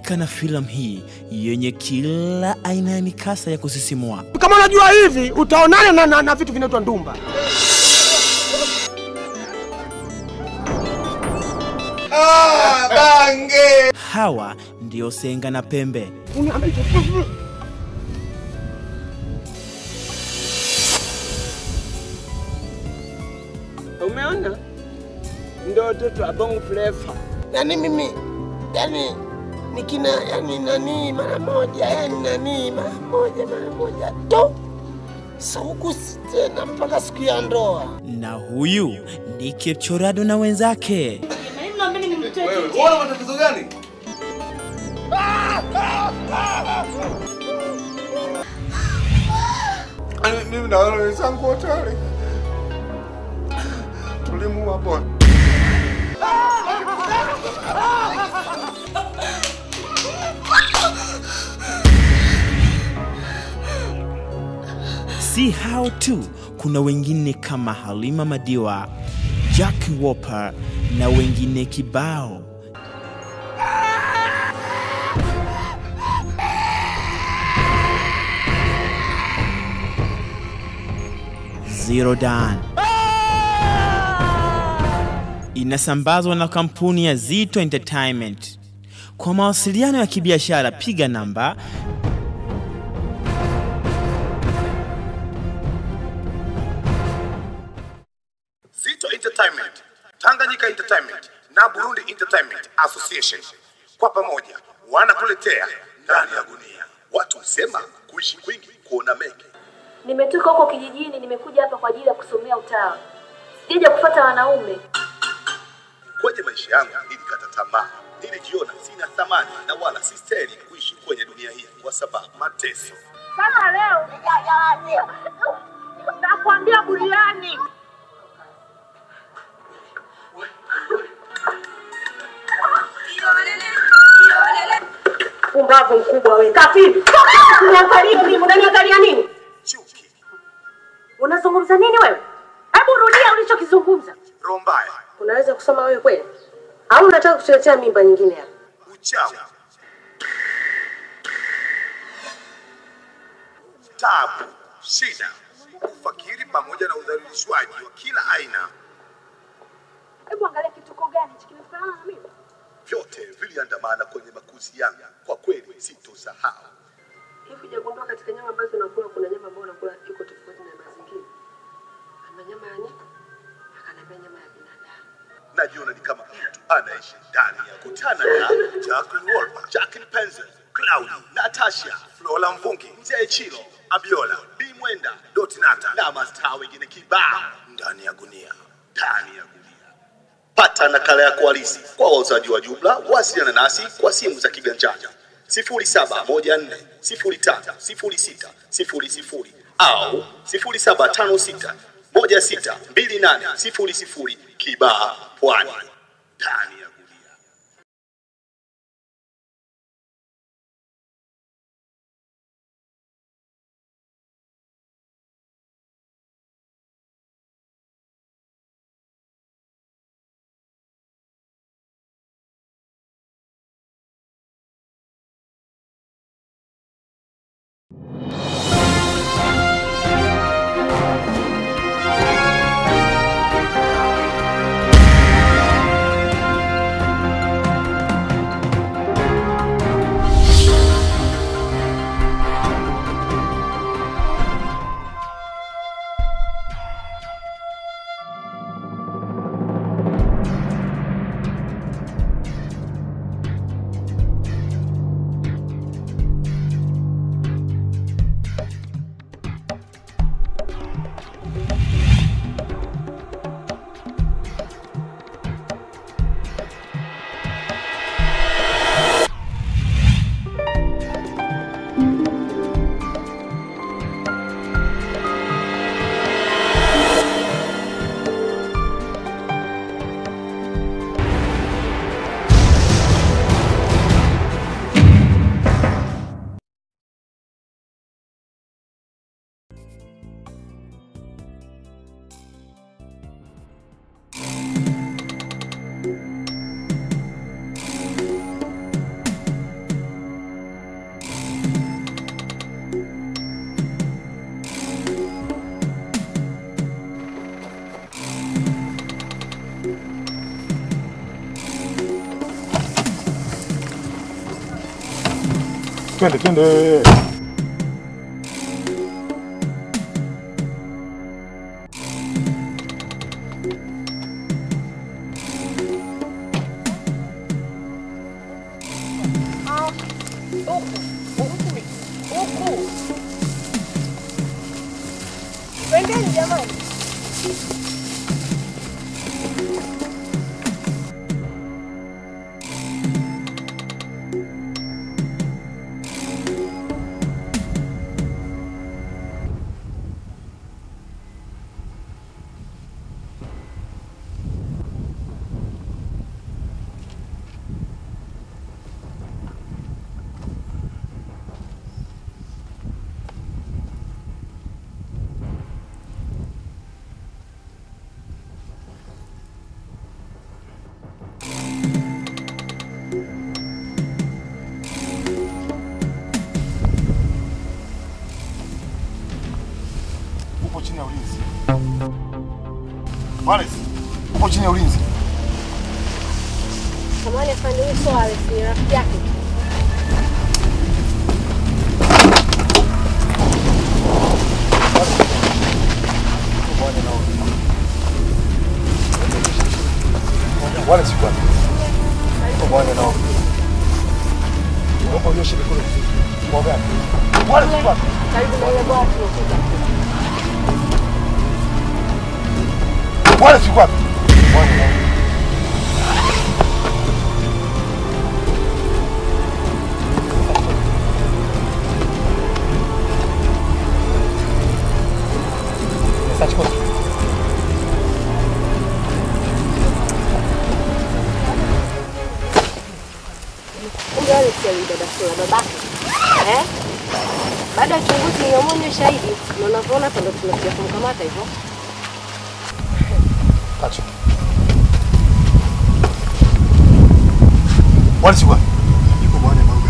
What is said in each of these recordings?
Burudika na filamu hii yenye kila aina ya mikasa ya kusisimua. Kama unajua hivi utaonana na, na, na vitu vinaitwa ndumba. Hawa ndio Senga na Pembe. Umeona, ndio watoto wa Bongo Flava. Yani mimi yani nikina yani nani mara moja yani nani mara moja mara moja to saukusi tena mpaka siku ya ndoa. Na huyu ni Kipchorado na wenzake. Wewe, una matatizo gani? Yaani Mimi na wale wenzangu wote wale tulimuua bwana. Si hao tu, kuna wengine kama Halima Madiwa, Jack Wolper na wengine kibao. Zero Dan inasambazwa na kampuni ya Zito Entertainment. Kwa mawasiliano ya kibiashara piga namba Zito Entertainment, Tanganyika Entertainment na Burundi Entertainment Association kwa pamoja wanakuletea ndani ya gunia. Watu husema kuishi kwingi kuona mengi. Nimetoka huko kijijini, nimekuja hapa kwa ajili ya kusomea utawa. Sijaja kufuata wanaume. Kwenye maisha yangu nilikata tamaa, nilijiona sina thamani na wala sistahili kuishi kwenye dunia hii kwa sababu mateso. Kama leo nakwambia buriani. Pumbavu mkubwa wewe. Kafiri. Unaniangalia mimi, unaniangalia nini? Chuki, Unazungumza nini wewe? Hebu rudia ulichokizungumza. roho mbaya, Unaweza kusoma wewe kweli? Au unataka kutuletea mimba nyingine hapa? uchawi, tabu, shida, ufakiri pamoja na udhalilishwaji wa kila aina, Hebu angalia kituko gani hichi kimefanana na mimi? vyote viliandamana kwenye makuzi yangu. Kwa kweli sitosahau. Hivi hujagundua katika nyama ambazo unakula kuna nyama ambayo unakula iko tofauti na mazingira? Ana nyama ya nyika, akaniambia nyama ya binadamu. najiona ni kama mtu anaishi ndani ya kutana na Jacqueline Wolper, Jacqueline Penzel, Claudi, Natasha, Flora Mvungi, Mzee Chilo, Abiola, B Mwenda, Doti Nata na mastaa wengine kibao ndani ya gunia, ndani ya gunia. Pata nakala yako halisi kwa wauzaji wa jumla. Wasiliana nasi kwa simu za kiganjani 0714 05 06 00 au 0756 162800 Kibaha, Pwani, ndani ya gunia. twende twende. Twendeni jamani. Upo chini ya ulinzi. Wallace, upo chini ya ulinzi. Samahani afande, huyu sio Alex, ni rafiki yake. Wallace yuko wapi? Upo bwana nao. Upo nyoshe mikono vizuri. Kwa gani? Wallace yuko wapi? Karibu na ile bwawa tulokuja. Wallace yuko wapi? Bwana nao. Search code. Kumbe Alex alidada sura babake. Eh? Baada ya uchunguzi ninamwonye shahidi na unavyoona hapa ndo tunakuja kumkamata hivyo. Kacho. Wallace yuko wapi? Yuko bwana Mauga.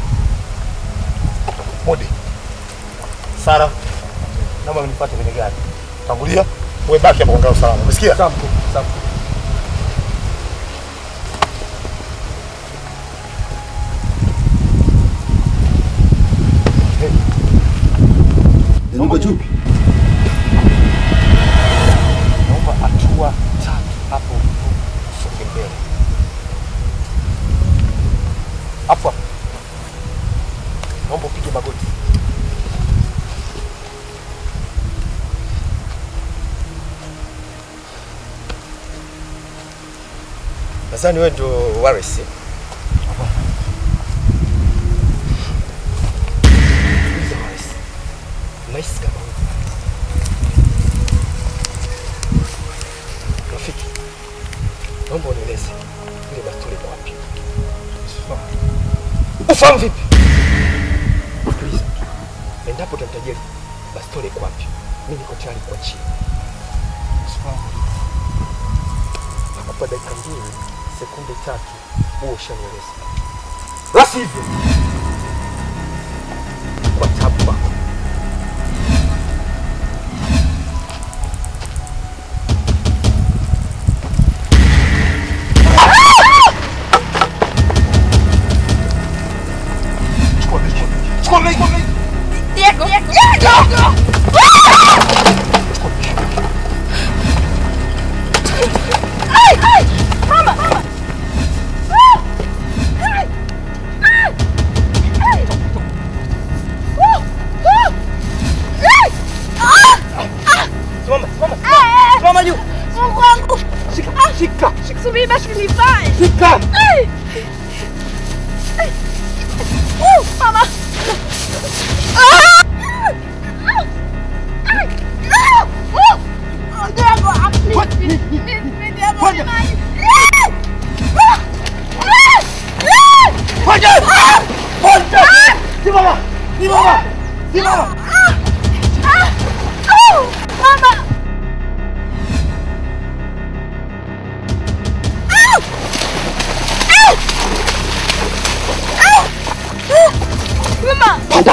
Mode. Sara. Naomba mnifuate kwenye gari. Tangulia. Wewe baki hapo kwa usalama. Umesikia? Sawa mkuu. Sawa. Naomba chupi. Naomba hatua tatu hapo usonge mbele. Hapo hapo. Naomba upige magoti. Nadhani wewe ndio Wallace. Sikiliza Wallace. Nahisi kama wewe. Rafiki. Naomba unieleze ile bastola iko wapi? Ufahamu vipi? Sikiliza. Endapo utamtajia bastola iko wapi? Mimi niko tayari kuachia. Nakupa dakika mbili, sekunde tatu, huo ushanieleza. La sivyo, kwa tabu kwako. Chukua begi. Chukua begi. Chukua begi. Diego! Diego! Ai! Ai! Mama! Mama! Ah! Ai! Ai! Ai! Uh! Uh! Ai! Ah! Ah! Simama, simama. Eh! Simama juu. Mungu wangu! Shika, Ah! shika. Subiri basi nivae. Shika. Ai! Ai! Uh! Mama! Ah! Ai! Ah! Uh! Oh, Diego! Ah, please, please, please, please, Diego, Fanya. nivae. Ah! Ah! Ah! Ah! Fanya. Ah! Fanya. Ah! Simama. Simama. Simama. Ah! Ah! Oh! Mama! Ow! Ow! Ow! Oh! Mama! Fanya.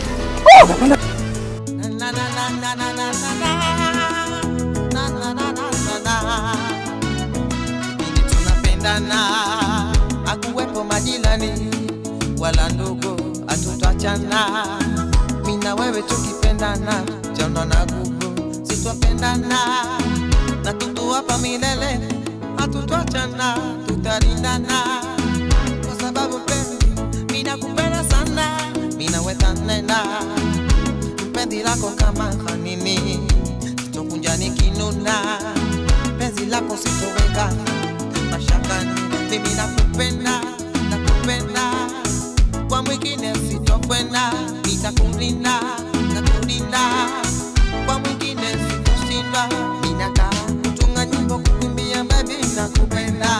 Ili tunapendana, akuwepo majirani wala ndugu, hatuta sitoachana mina wewe tukipendana jana na gugu sitopendana na tutu hapa milele hatutwachana tutarindana kwa sababu mpenzi mina kupenda sana mina wetanena penzi lako kama hanini sitokunja nikinuna penzi lako sitoweka mashakani mimi nakupenda nakupenda kwa mwingine sitokwenda nitakulinda nitakulinda kwa mwingine sitoshinda ninakaa kutunga nyimbo kukimbia baby nakupenda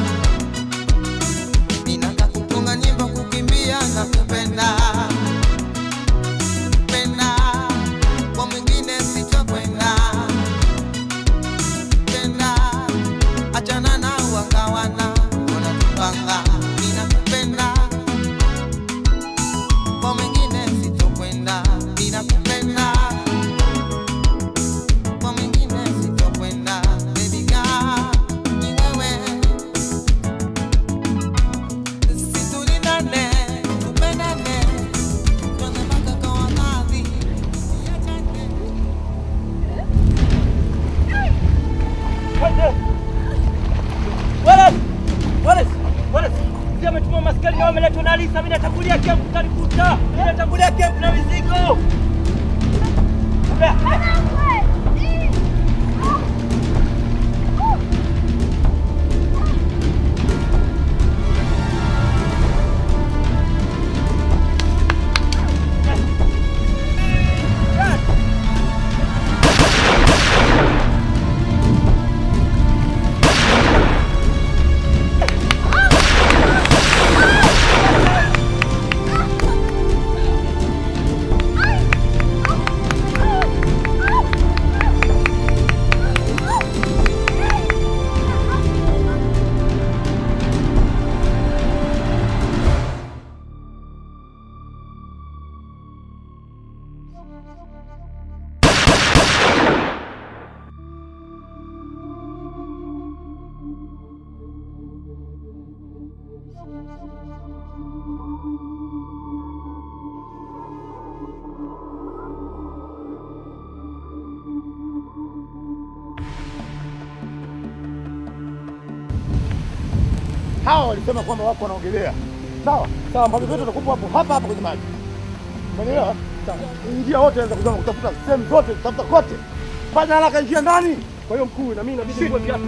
ninataka kutunga nyimbo kukimbia nakupenda penda kwa mwingine sitokwenda penda achana na wakawana wanatupanga ninakupenda kwa mwingine sitokwenda ninakupenda kwa mwingine sitokwenda baby girl ni wewe situlindane tupendane tuanze mpaka kwa radhi Wallace! Wallace! Wallace! Sisi ametuma maskari na wameletwa na Alisa, mimi natangulia camp kanikuta. Mimi natangulia camp na mizigo. Hawa walisema kwamba wako wanaogelea. Sawa sawa, mbavi zetu watakupa hapo hapa hapa kwenye maji. Umeelewa? Sawa. Ingia wote anza kuzama kutafuta sehemu zote, kutafuta kote. Fanya haraka, ingia ndani. Kwa hiyo mkuu, na mimi inabidi niwe viatu.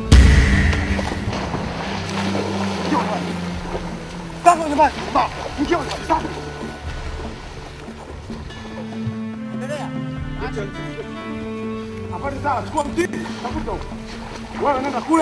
Sasa kwenye maji. Sawa. Ingia kwenye maji. Sawa. Endelea. Habari sawa, chukua mtini, tafuta huko. Wewe nenda kule.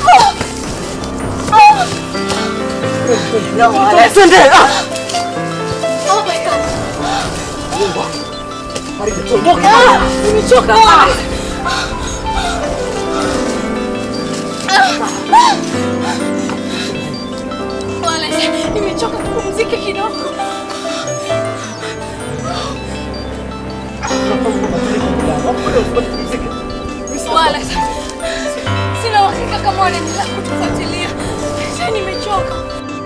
Twende! Ah! Nimechoka. Wallace, nimechoka kupumzika kidogo. Wallace, sina uhakika kama wanaendelea kutufuatilia. Sasa nimechoka.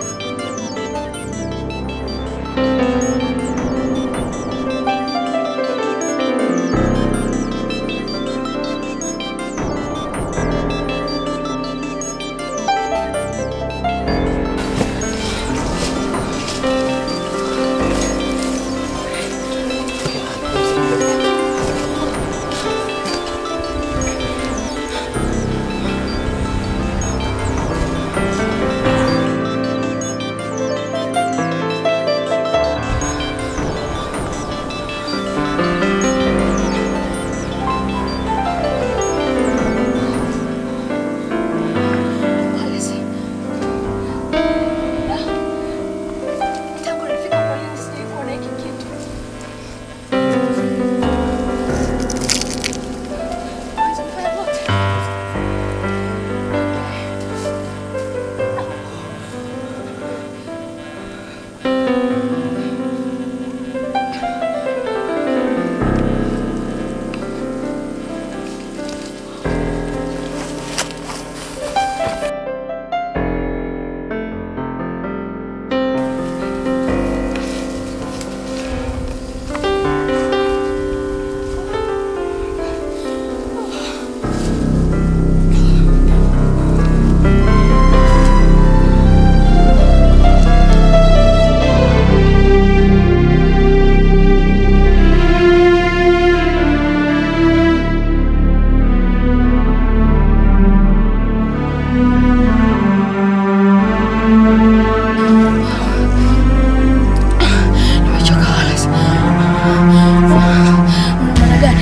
Wallace. Tangu nifika polini sijai kuona hiki kitu. Wallace, umefanya vote? Nimechoka Wallace. Una maana gani?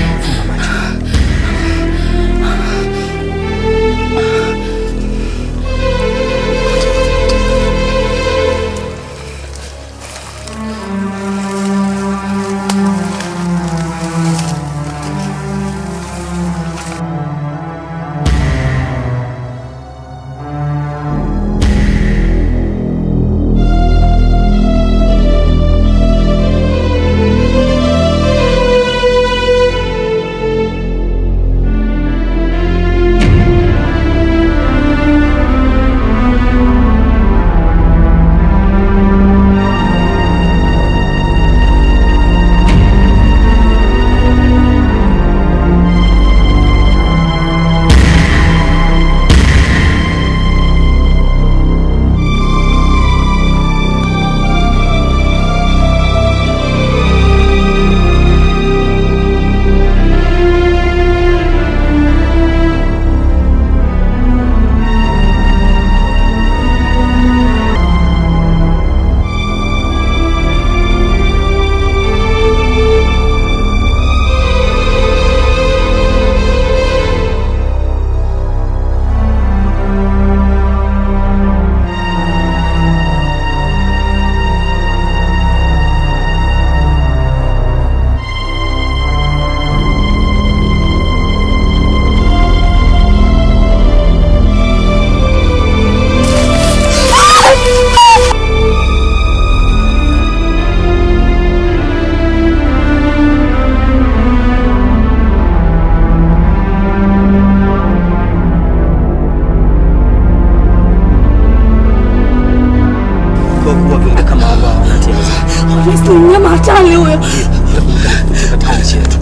Kwa kuwa viumbe kama ambao wanateza Wallace, ni mnyama hatari huyo. tutakumbuka kupitia katika nchi yetu.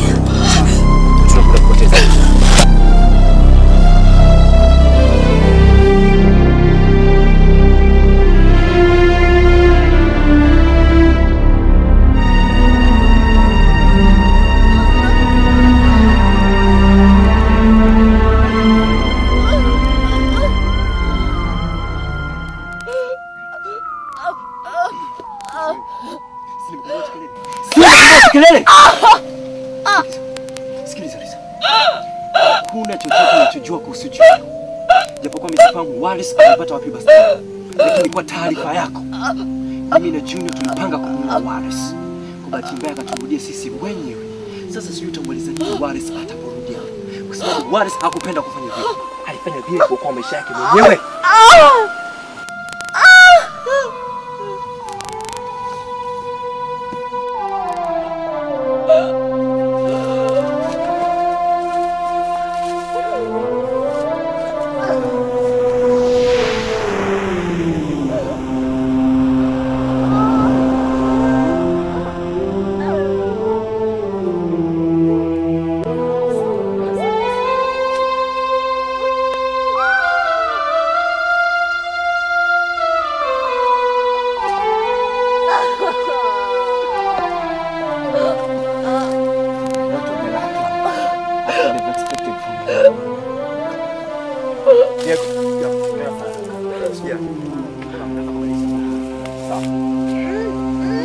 Tunakwenda kupoteza kelele. Sikiliza Lisa. Hakuna chochote unachojua kuhusu Junior. Japokuwa msifahamu Wallace amepata wapi basi. Lakini kwa taarifa yako, mimi na Junior tulipanga kumuua Wallace. Kwa bahati mbaya akaturudia sisi wenyewe Sasa sijui utamweleza nini Waris ataporudi hapa, kwa sababu Waris hakupenda kufanya vile. Alifanya vile kwa kwa maisha yake mwenyewe. Watu wamelala. Hata they've expected from you. Diego, Diego, nenda pale. Sikia. Tunataka kumaliza. Sawa.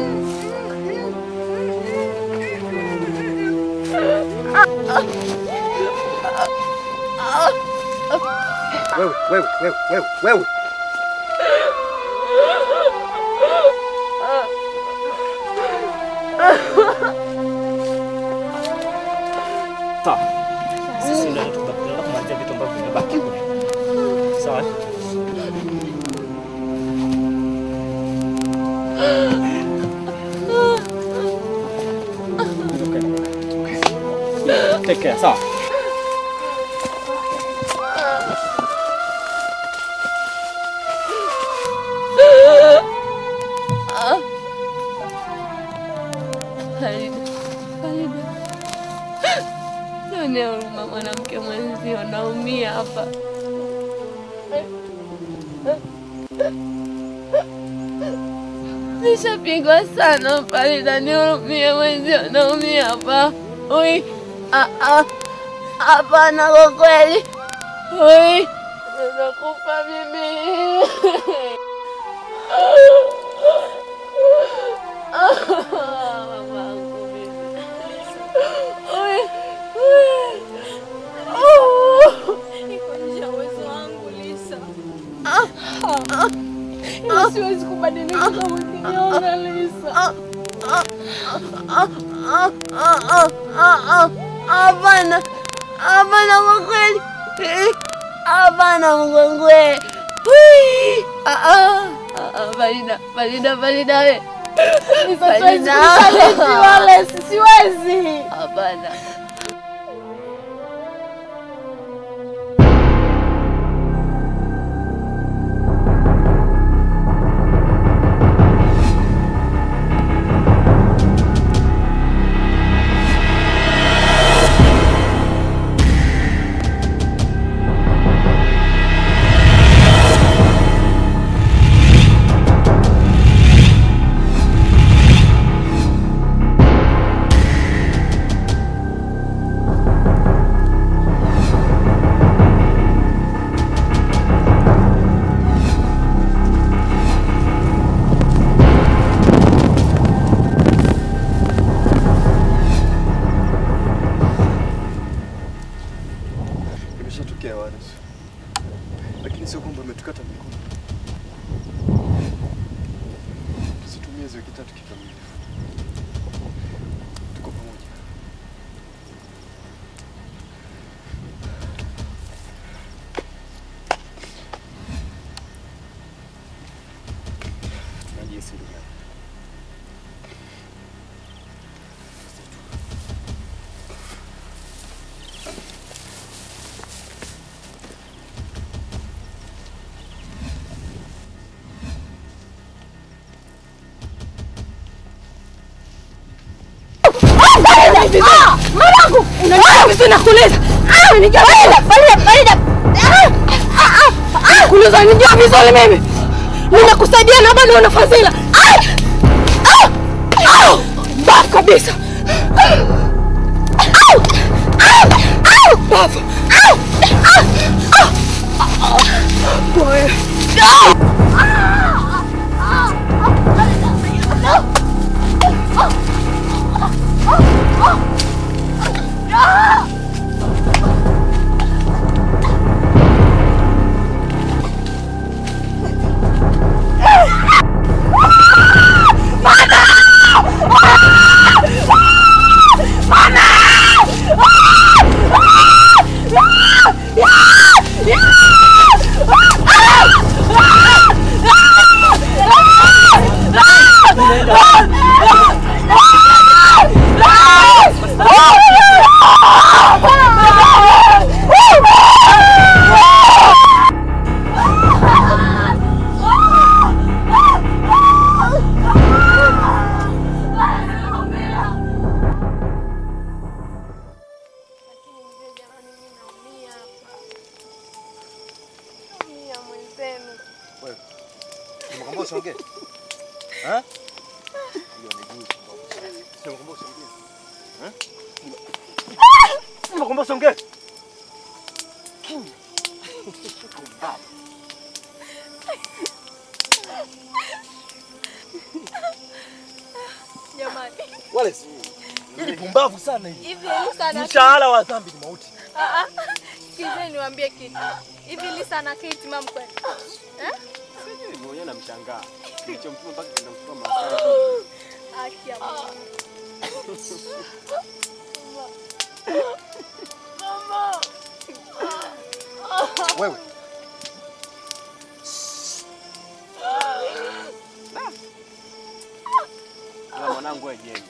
Wewe, wewe, wewe, wewe, wewe. Sawa. Sisi ndio tunataka kumalizia vitu ambavyo vimebaki. Sawa? Take care, sawa? Farida, Farida, nionee huruma mwanamke mwenzio, naumia hapa. Nishapigwa sana Farida, nihurumie mwenzio, naumia hapa. Ui, ah, ah, hapana, kwa kweli. Ui, nakufa mimi. Mamangu mimi. Ui, ui. Oh. Iko nje ya uwezo wangu Lisa. Ila siwezi kubadilika kama ukiniona Lisa. Hapana, hapana, kwa kweli, hapana mgongwe. Hui. Ah, ah, ah, ah, Farida, Farida, Farida we. Farida. Siwezi. Hapana. Imeshatokea Waris, lakini sio kwamba umetukata mikono. Tusitumie hizo wiki tatu kikamilifu. Tuko pamoja. Tunajihisi ndugu yangu. Mwanangu, unanijua vizuri nakuuliza. Unanijua Farida, Farida, Farida. Kuuliza unanijua vizuri mimi. Ninakusaidia na bado una fadhila. Bafu kabisa. Bafu. Boy. Mana! Nimekwambia usiongee. Jamani. Wale hili pumbavu sana hili. Hivi Lisa na Mshahara wa dhambi ni mauti. Ah, ah. Sikizeni niwaambie kitu. Hivi Lisa na Kate mam kweli? Eh? Sijui mwenyewe namshangaa. Kilichomtuma mpaka kenda kuchukua maaskari. Haki ya Mungu. Mama. Wewe. Na mwanangu wewe jembe.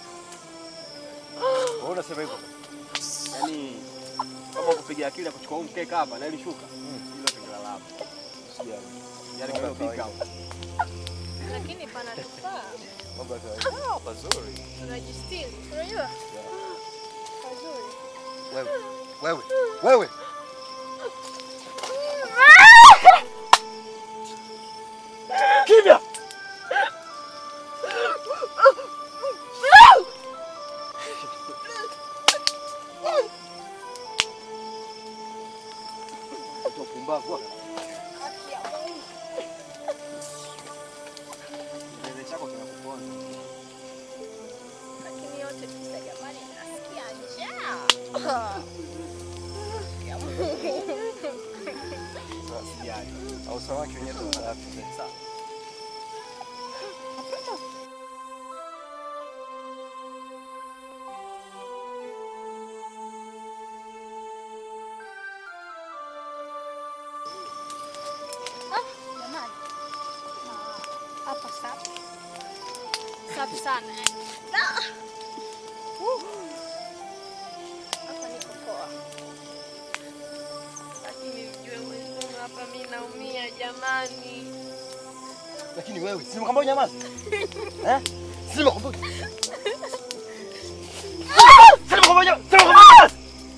Wewe unasema hivyo? Yaani kama kupiga akili ya kuchukua huu mkeka hapa na ili shuka. Hilo tungelala hapo. Usijali. Yaani kwa fika hapo. Lakini pana tufaa. Mambo ya kawaida. Ah, pazuri. Tunajistiri. Unajua? Pazuri. Wewe. Wewe. Wewe. Kimya. Mtoto pumbavu. Kielele chako kinakuponza. Lakini yote tisa jamani nasikia njaa. Ya Mungu. Usijali. Au samaki wenyewe tunalafi sawa. Ah, jamani. Ah, Hapa safi. Safi sana. Ah. Uh. Hapa niko poa. Lakini mjue mwenzangu hapa mimi naumia jamani. Lakini wewe, si nimekwambia unyamaze? Eh? Si nimekwambia. Si nimekwambia unyamaze? Si nimekwambia unyamaze?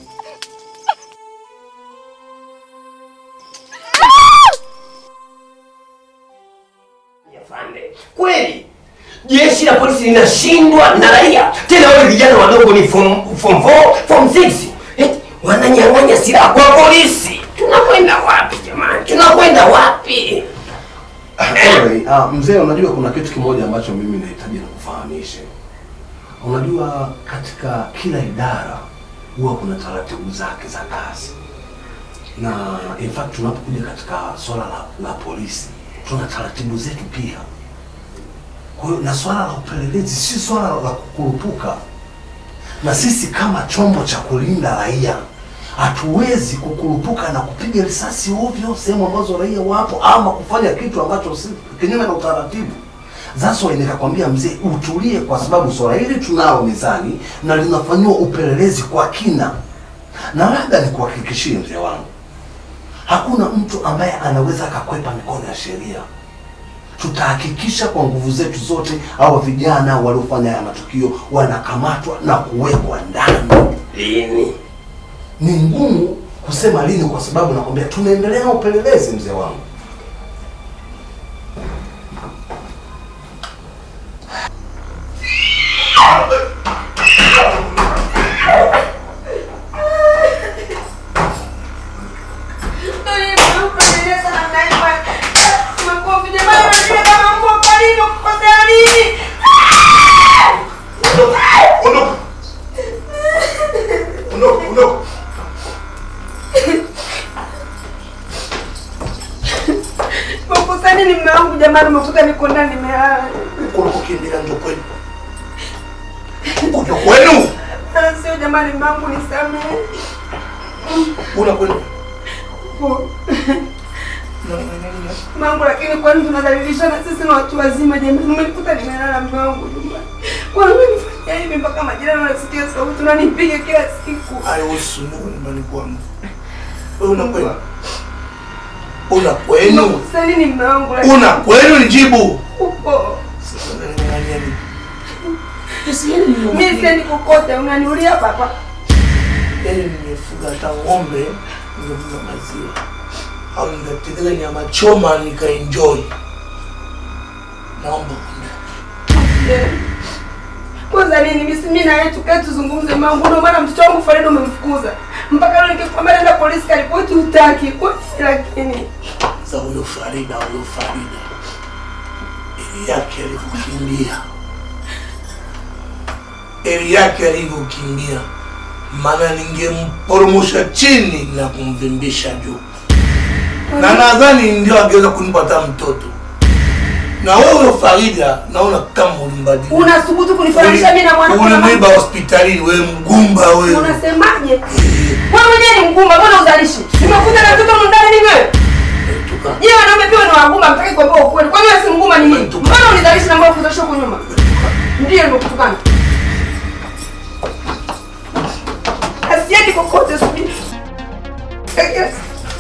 Afande, kweli jeshi la polisi linashindwa na raia, tena wale vijana wadogo ni form form 4 form 6 eh, wananyang'anya silaha kwa polisi. Tunakwenda wapi jamani? Tunakwenda wapi? Anyway, uh, mzee, unajua kuna kitu kimoja ambacho mimi nahitaji nikufahamishe. Unajua katika kila idara huwa kuna taratibu zake za kazi, na in fact tunapokuja katika swala la, la polisi tuna taratibu zetu pia. Kwa hiyo na swala la upelelezi si swala la kukurupuka, na sisi kama chombo cha kulinda raia hatuwezi kukurupuka na kupiga risasi ovyo sehemu ambazo raia wapo ama kufanya kitu ambacho si kinyume na utaratibu. That's why nikakwambia mzee, utulie, kwa sababu swala hili tunalo mezani na linafanyiwa upelelezi kwa kina, na labda nikuhakikishie mzee wangu, hakuna mtu ambaye anaweza akakwepa mikono ya sheria. Tutahakikisha kwa nguvu zetu zote hawa vijana waliofanya haya matukio wanakamatwa na kuwekwa ndani. Lini? Ni ngumu kusema lini, kwa sababu nakwambia tunaendelea na upelelezi mzee wangu. Makosa nini mume wangu jamani, umekuta niko ndani nimelala. Huko unakokimbia ndio kwenu. Huko ndio kwenu. Ah, Sio jamani, mume wangu nisamehe. Unakwenda. Po. Mume wangu, lakini kwani tunadhalilishana sisi na watu wazima jamani? Umenikuta nimelala mume wangu nyumbani. Kwa nini umenifanyia hivi mpaka majirani wanasikia sauti unanipiga kila siku? Haihusu ndio nyumbani kwangu. Wewe unakwenda. Una kwenu. Sasa nini mume wangu? lakini- Una kwenu nijibu. Upo. Sasa unaniangania nini? Mimi siendi kokote, unaniulia hapa hapa. Yaani nimefuga hata ng'ombe, ningefuga maziwa. Au ningetengeneza nyama choma nikaenjoy. Naomba Kwanza unaniuliza nini? Mimi si mimi na yeye tukae tuzungumze mambo. Ndio maana mtoto wangu Farida umemfukuza. Mpaka leo nikikwambia naenda polisi karipoti hutaki. Kwa nini lakini? za huyo Farida, huyo Farida eli yake alivyokimbia, eli yake alivyokimbia, maana ningemporomosha chini na kumvimbisha juu, na nadhani ndio angeweza kunipa hata mtoto. Na wewe huyo Farida, naona kama ulimbadili, Unasubutu kunifananisha mimi na mwanamke na ulimwiba hospitalini, wewe mgumba wewe. Unasemaje? Wewe mwenyewe ni mgumba, mbona uzalishi? Nimekuja na mtoto ndani ni wewe. Je, wanaume pia ni wagumba, mtaki kuambia ukweli. Kwani wewe si mgumba ni mimi? Mbona unizalishi na mbona kuzalisha huko nyuma? Ndiyo nimekutukana. Asiendi kokote subiri. Yes.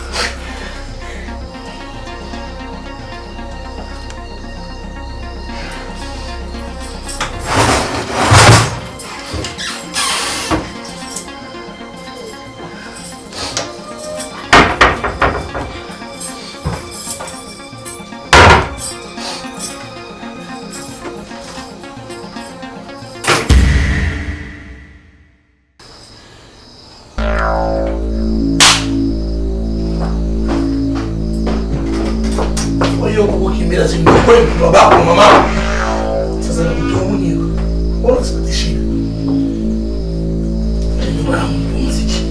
Kwa hiyo kukimbia si ndio kweli babako mama. Sasa nakutoa mwenyewe. Wala sipatishi. Nyumba yangu pumziki.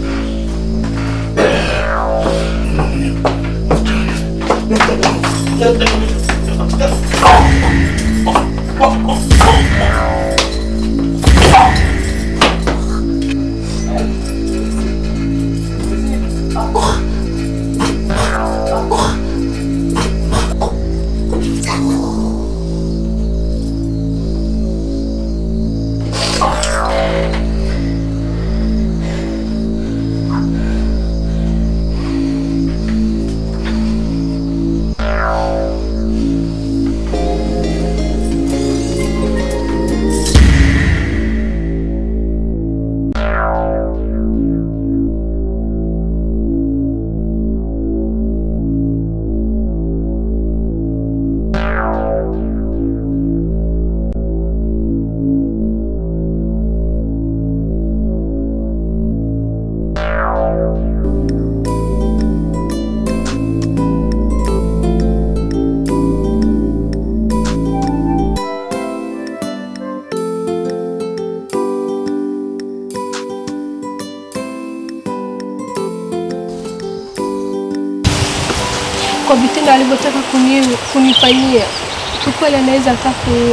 kwa vitendo alivyotaka kuni- kunifanyia, kiukweli anaweza akakuua.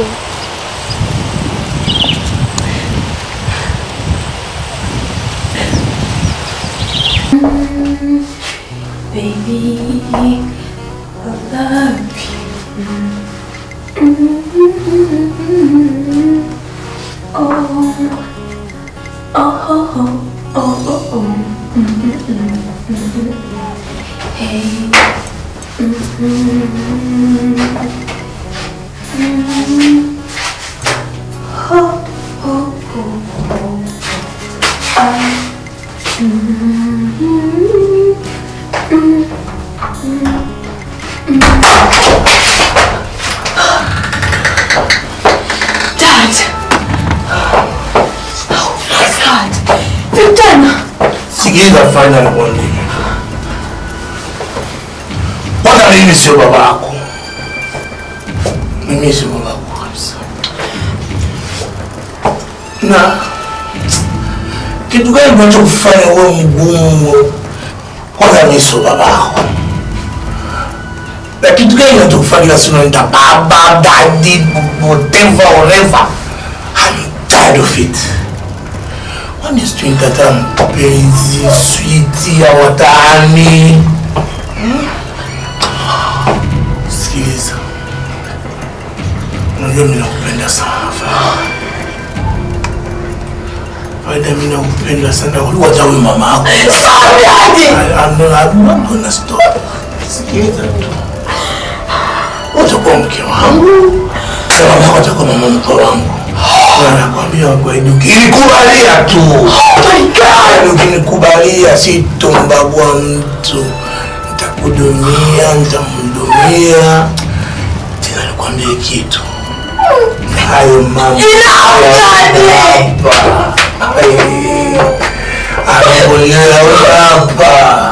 Baby, I love you. Oh, oh, oh, oh, oh, oh. Hey. Oh, oh, oh, oh. I Dad! Oh my God! Vijana! Sikiliza fanya nikwambie. Kwanza mimi sio baba yako. Mimi sio baba yako kabisa. Na kitu gani kinachokufanya wewe mgumu? Kwanza mimi sio baba yako. Na kitu gani kinachokufanya kila siku unaita baba, daddy, whatever, whatever? I'm tired of it. Kwani sijui nikataa mpenzi switi ya watani. Hmm? Sikiliza, unajua mimi nakupenda sana Faida. Faida, mimi nakupenda sana kuliko hata huyu mama yako. I- I'm not- I'm not gonna stop. Sikiliza tu, utakuwa mke wangu na mama yako atakuwa mama mkwe wangu. Na nakwambia kweli, ukinikubalia tu, yaani ukinikubalia, sitombagua mtu, nitakudumia, nitamhudumia. Tena nikwambie kitu, hayo mambo Enough, Daddy! hapa. Ai, Anakuonea wewe hapa.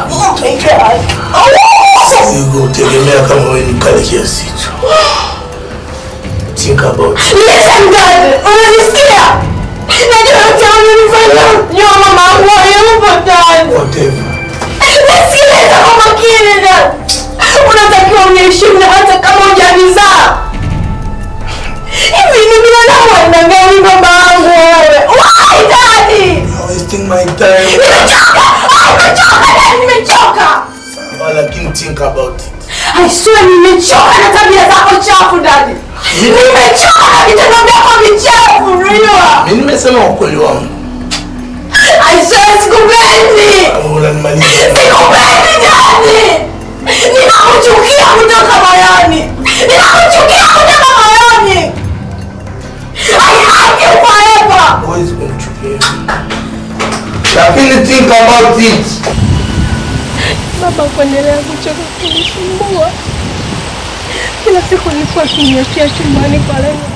Sikutegemea kama wewe ni mkali kiasi hicho. Think about it. Listen dad, unanisikia? Najua yote unanifanya. Nyuma mama yangu hayupo dad. Whatever. Nisikilize kwa makini dad. Unatakiwa uniheshimu na hata kama hujanizaa. Hivi ni binadamu aina gani baba yangu wewe? Why daddy? Wasting my time. Nimechoka! Ah, Nimechoka dad, nimechoka! Sawa, lakini think about it. I swear nimechoka na tabia zako chafu dadi. Nimechoka na vitendo vyako vichafu, unajua? Mimi nimesema ukweli wangu. I swear sikupendi. Unanimaliza. Sikupendi dadi. Ninakuchukia kutoka moyoni. Ninakuchukia kutoka moyoni. I hate you forever. Huwezi kunichukia. Lakini think about it. Baba kuendelea kuchoka kunisumbua. Kila siku nilikuwa akiniachia chumbani kwa lengo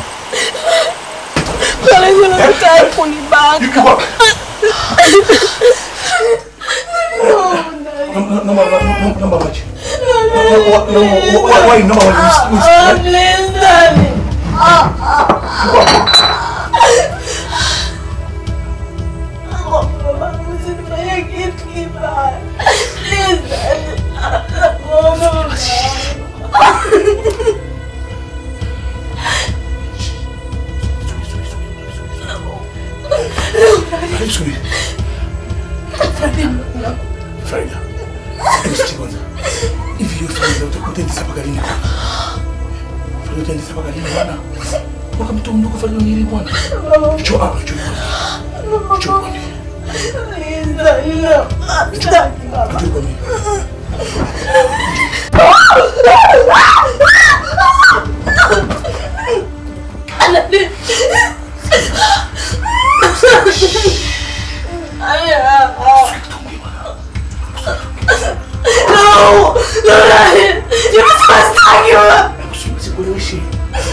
kwa lengo la kutaka kunibaka. Naomba maji. Wai, naomba maji. Oh, please, daddy. Ah, ah. Mama, usinifanyie kitu kibaya. Please, daddy. Nakuomba Subiri. Farida. Hebu sikia kwanza. Hivi hiyo Farida utakuwa utaendesha mpaka lini? Farida utaendesha mpaka lini bwana? Waka mtu mdogo Farida ni bwana. Cho hapa, cho hapa. Cho hapa. Please, daddy. No. Sitaki, baba. No! No, daddy! You must not stop you! Sikuelewishi.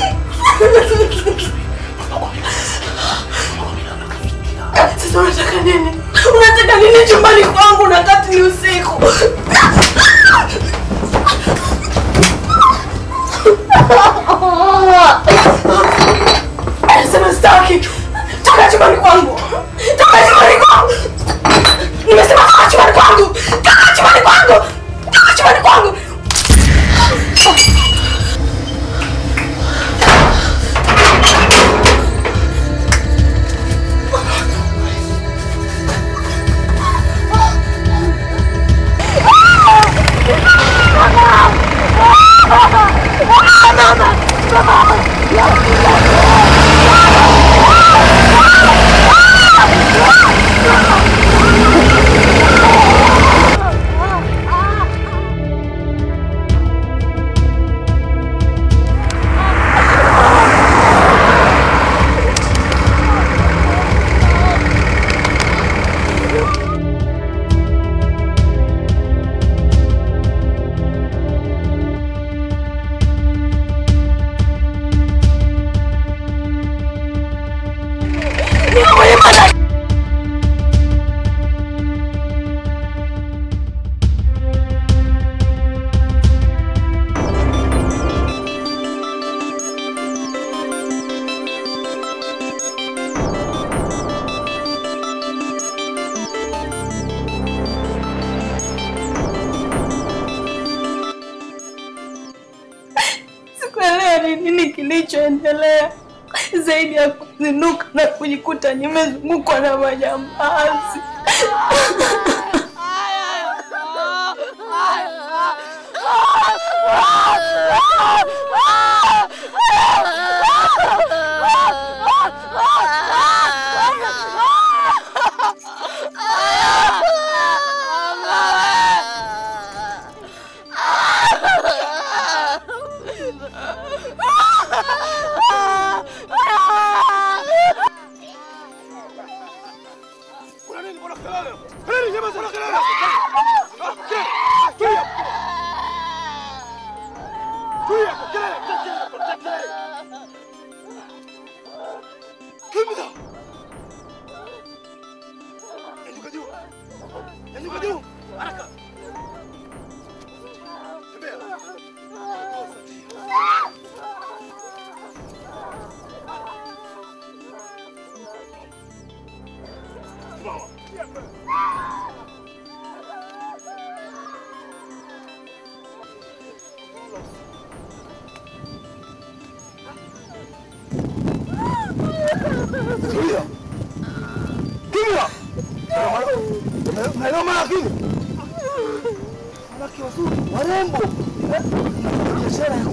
Sasa unataka nini? Unataka nini chumbani kwangu na kati ni usiku? Anasema sitaki. Toka chumbani kwangu. Toka chumbani kwangu. Nimesema toka chumbani kwangu. Toka chumbani kwangu. Toka chumbani kwangu. Sikuelewa ni nini kilichoendelea zaidi ya kuzinuka na kujikuta nimezungukwa na majambazi. Kelele, nyamaza Tulia. Kimya. Naelewa maana kimya. Wanawake wazuri, warembo. Eh? Biashara ya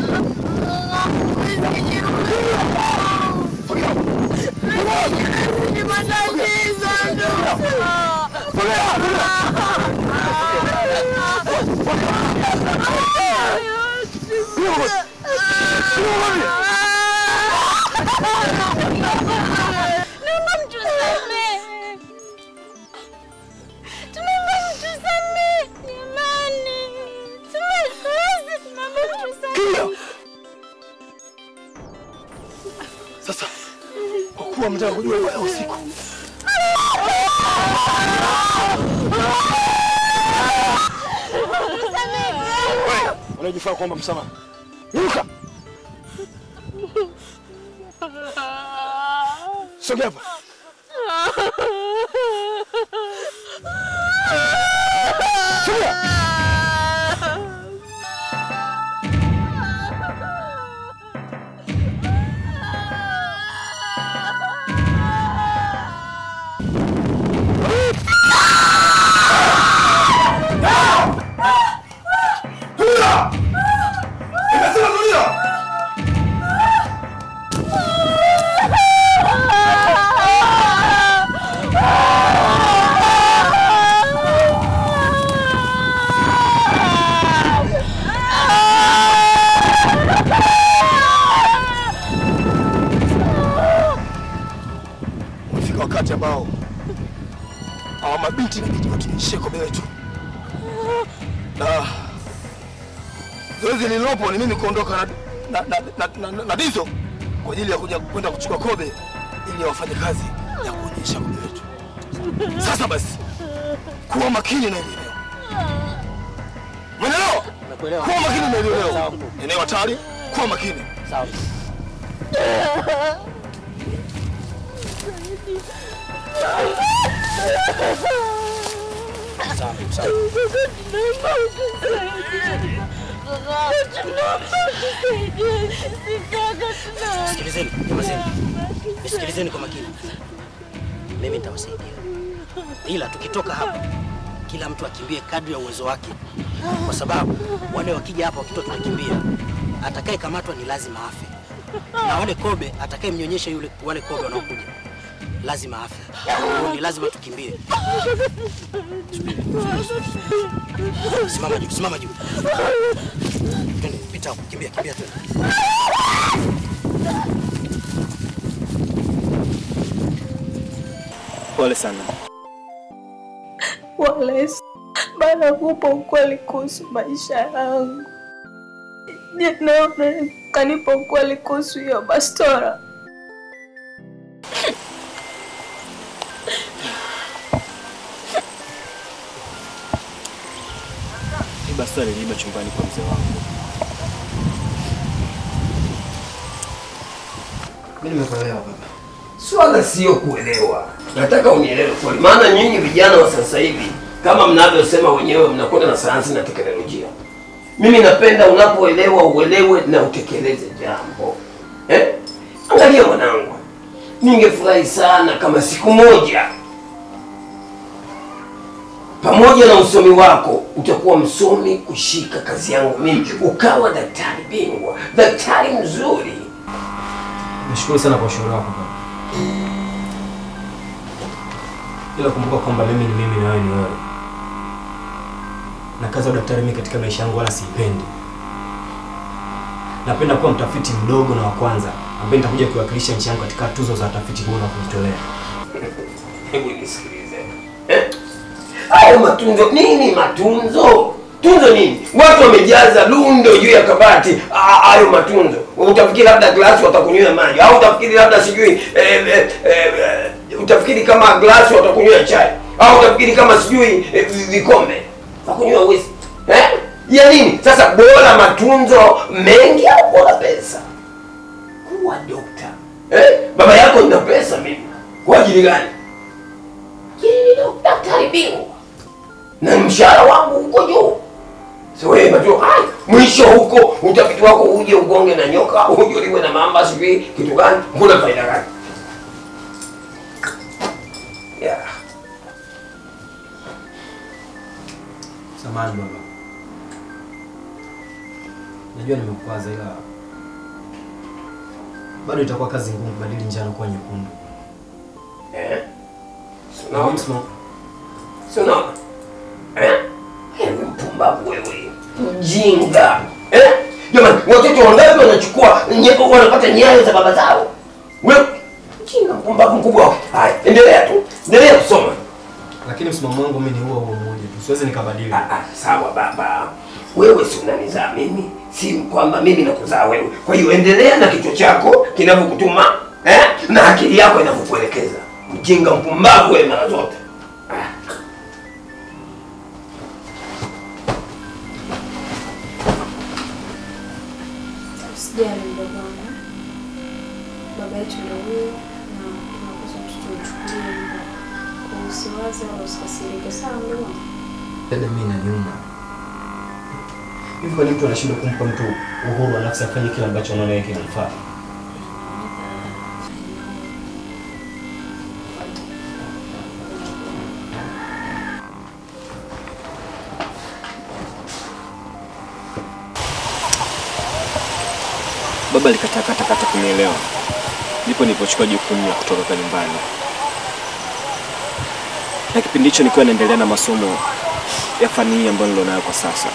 Naomba mtusamehe. Tunaomba mtusamehe. Jamani. Tumekosa, tunaomba mtusamehe. Sasa kwa kuwa mtaka kujua leo usiku, wewe unajifaa kwamba msamaha. Inuka. Sogea hapa. Tulia! Nimesema tulia! Umefika wakati ambao hawa mabinti inabidi watunyeshie kobe letu na zoezi lililopo ni mimi kuondoka na, na, na, na, na, na Dizo kwa ajili ya kuja kwenda kuchukua kobe ili wafanye kazi ya kuonyesha kobe wetu. Sasa basi, kuwa makini na hili eneo, umeelewa? Kuwa makini na hili eneo, eneo hatari, kuwa makini. Sawa. Sikilizeni, nyamazeni. Nisikilizeni kwa makini. Mimi nitawasaidia. Ila tukitoka hapa kila mtu akimbie kadri ya uwezo wake. Kwa sababu wale wakija hapa wakitoa tunakimbia. Atakaye kamatwa ni lazima afe. Na wale kobe atakaye mnyonyesha yule wale kobe wanaokuja lazima afe. Kwa hiyo ni lazima tukimbie. Simama juu, simama juu. Twende, pita hapo, kimbia, kimbia twende. Pole sana. Wallace, baada ya kupa ukweli kuhusu maisha yangu, je, naona kanipa ukweli kuhusu hiyo bastora? Hii basi aliliiba chumbani kwa mzee wangu. Mimi nimekuelewa baba. Swala sio kuelewa, nataka unielewe kweli, maana nyinyi vijana wa sasa hivi kama mnavyosema wenyewe mnakwenda na sayansi na teknolojia. Mimi napenda unapoelewa uelewe na utekeleze jambo eh? Angalia mwanangu, ningefurahi sana kama siku moja pamoja na usomi wako utakuwa msomi kushika kazi yangu mimi, ukawa daktari bingwa, daktari mzuri. Nashukuru sana kwa ushauri wako baba. Ila kumbuka kwamba mimi ni mimi na wewe ni wewe. Na kazi ya udaktari mimi katika maisha yangu wala siipendi. Napenda kuwa mtafiti mdogo na wa kwanza ambaye nitakuja kuwakilisha nchi yangu katika tuzo za tafiti huru na kujitolea. Hebu nisikilize. Eh? Hayo matunzo nini matunzo? Tunzo nini? Watu wamejaza lundo juu ya kabati ah, hayo matunzo. Utafikiri labda glasi watakunywa maji au utafikiri labda sijui eh, eh, eh, eh, utafikiri kama glasi watakunywa chai au utafikiri kama sijui eh, vikombe watakunywa whisky. Eh? Ya nini? Sasa bora matunzo mengi au bora pesa? Kuwa dokta. Eh? Baba yako nina pesa mimi. Kwa ajili gani? na mshahara wangu huko juu. So wewe unajua hai mwisho huko utafiti wako uje ugonge na nyoka, uje uliwe na mamba sijui kitu gani, kuna faida gani? Yeah. Samahani baba, najua nimekukwaza, ila bado itakuwa kazi ngumu kubadili njano kuwa nyekundu. Eh? Na mimi msimamo- Si unaona? Eh? Wewe mpumbavu wewe. Mjinga. Eh? Jamani, watoto wangapi wanachukua nye- wanapata nyayo za baba zao? Wewe mjinga mpumbavu mkubwa. Haya, endelea tu. Endelea kusoma. Lakini msimamo wangu mimi ni huo huo mmoja tu, siwezi nikabadili. Sawa baba. Wewe si unanizaa mimi, si kwamba mimi nakuzaa wewe. Kwa hiyo endelea na kichwa chako kinavyokutuma eh? na akili yako inavyokuelekeza. Mjinga mpumbavu wewe mara zote. Usijali mdogo wangu, baba yetu ndio huyo na tunapaswa tuchukulie hivyo. Kwa usiwaze wala usikasirike, sawa mdogo wangu? Dada, mimi inaniuma hivi. Kwa nini mtu anashindwa kumpa mtu uhuru wa nafsi afanye kile ambacho anaona yeye kinamfaa? Baba alikataa kata kata kunielewa, ndipo nilipochukua jukumu la kutoroka nyumbani, na kipindi hicho nikiwa naendelea na masomo ya fani hii ambayo nilionayo kwa sasa.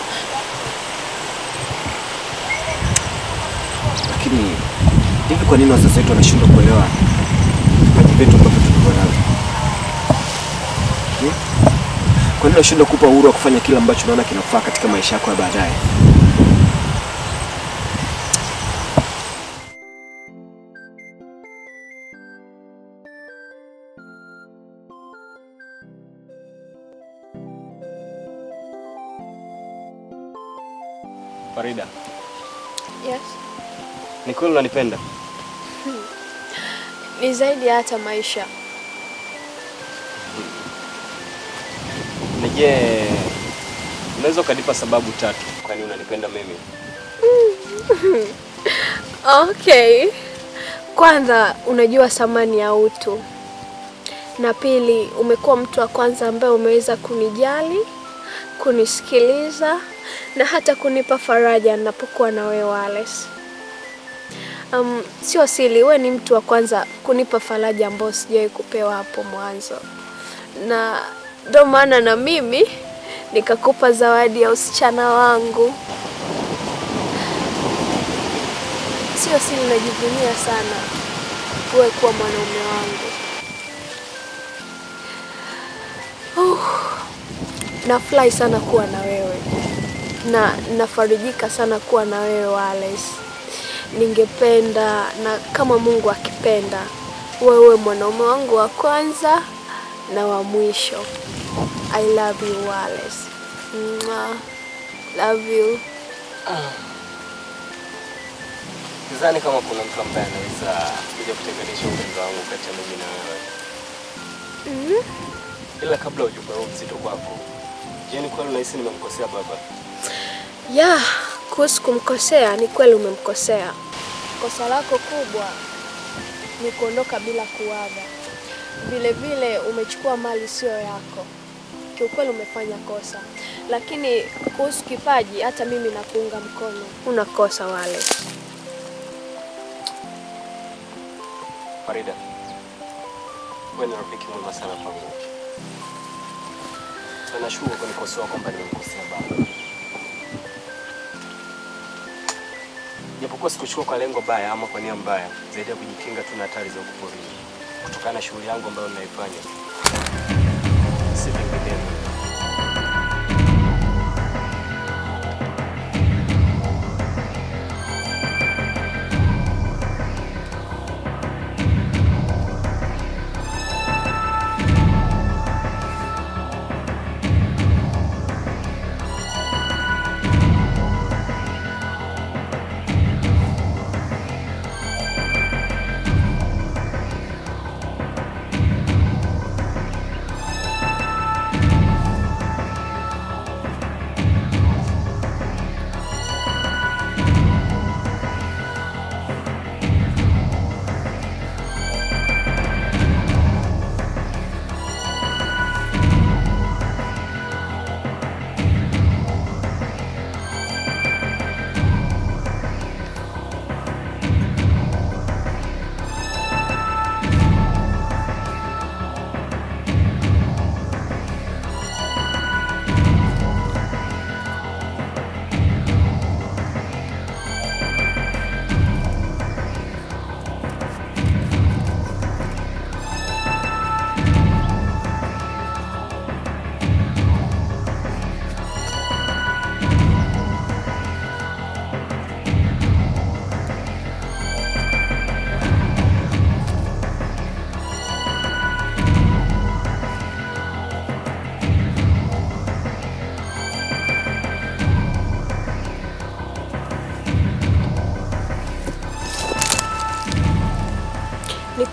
Lakini hivi, kwa nini wazazi wetu wanashindwa kuelewa vipaji vyetu ambavyo tulivyo navyo? Hmm? Kwa nini wanashindwa kupa uhuru wa kufanya kile ambacho unaona kinafaa katika maisha yako ya baadaye? Farida, Yes. ni kweli unanipenda? Ni zaidi ya hata maisha. Na je, unaweza ukanipa sababu tatu kwa nini unanipenda mimi? Okay. Kwanza unajua thamani ya utu, na pili umekuwa mtu wa kwanza ambaye umeweza kunijali, kunisikiliza na hata kunipa faraja ninapokuwa na wewe Wallace. Um, sio siri, wewe ni mtu wa kwanza kunipa faraja ambayo sijawahi kupewa hapo mwanzo, na ndio maana na mimi nikakupa zawadi ya usichana wangu. Sio siri, najivunia sana wewe kuwa mwanaume wangu. Uh, nafurahi sana kuwa na wewe na nafarijika sana kuwa na wewe Wallace. Ningependa na kama Mungu akipenda, wewe mwanaume wangu wa kwanza na wa mwisho. I love you Wallace. Mwah. Love you. Sidhani kama kuna mtu ambaye anaweza kuja kutenganisha upendo wangu kati ya mimi na wewe. Mhm. Ila kabla ujumbe huu mzito kwako, je, ni kweli unahisi nimemkosea baba? Ya, kuhusu kumkosea, ni kweli umemkosea. Kosa lako kubwa ni kuondoka bila kuaga. Vile vile umechukua mali sio yako. Kiukweli umefanya kosa, lakini kuhusu kipaji, hata mimi nakuunga mkono. Una kosa wale. Farida, wewe ni rafiki mwema sana kwangu, na nashukuru kunikosoa kwamba nimemkosea baba, japokuwa sikuchukua kwa lengo baya ama kwa nia mbaya, zaidi ya kujikinga tu na hatari za huku porini kutokana na shughuli yangu ambayo ninaifanya, si vinginevyo.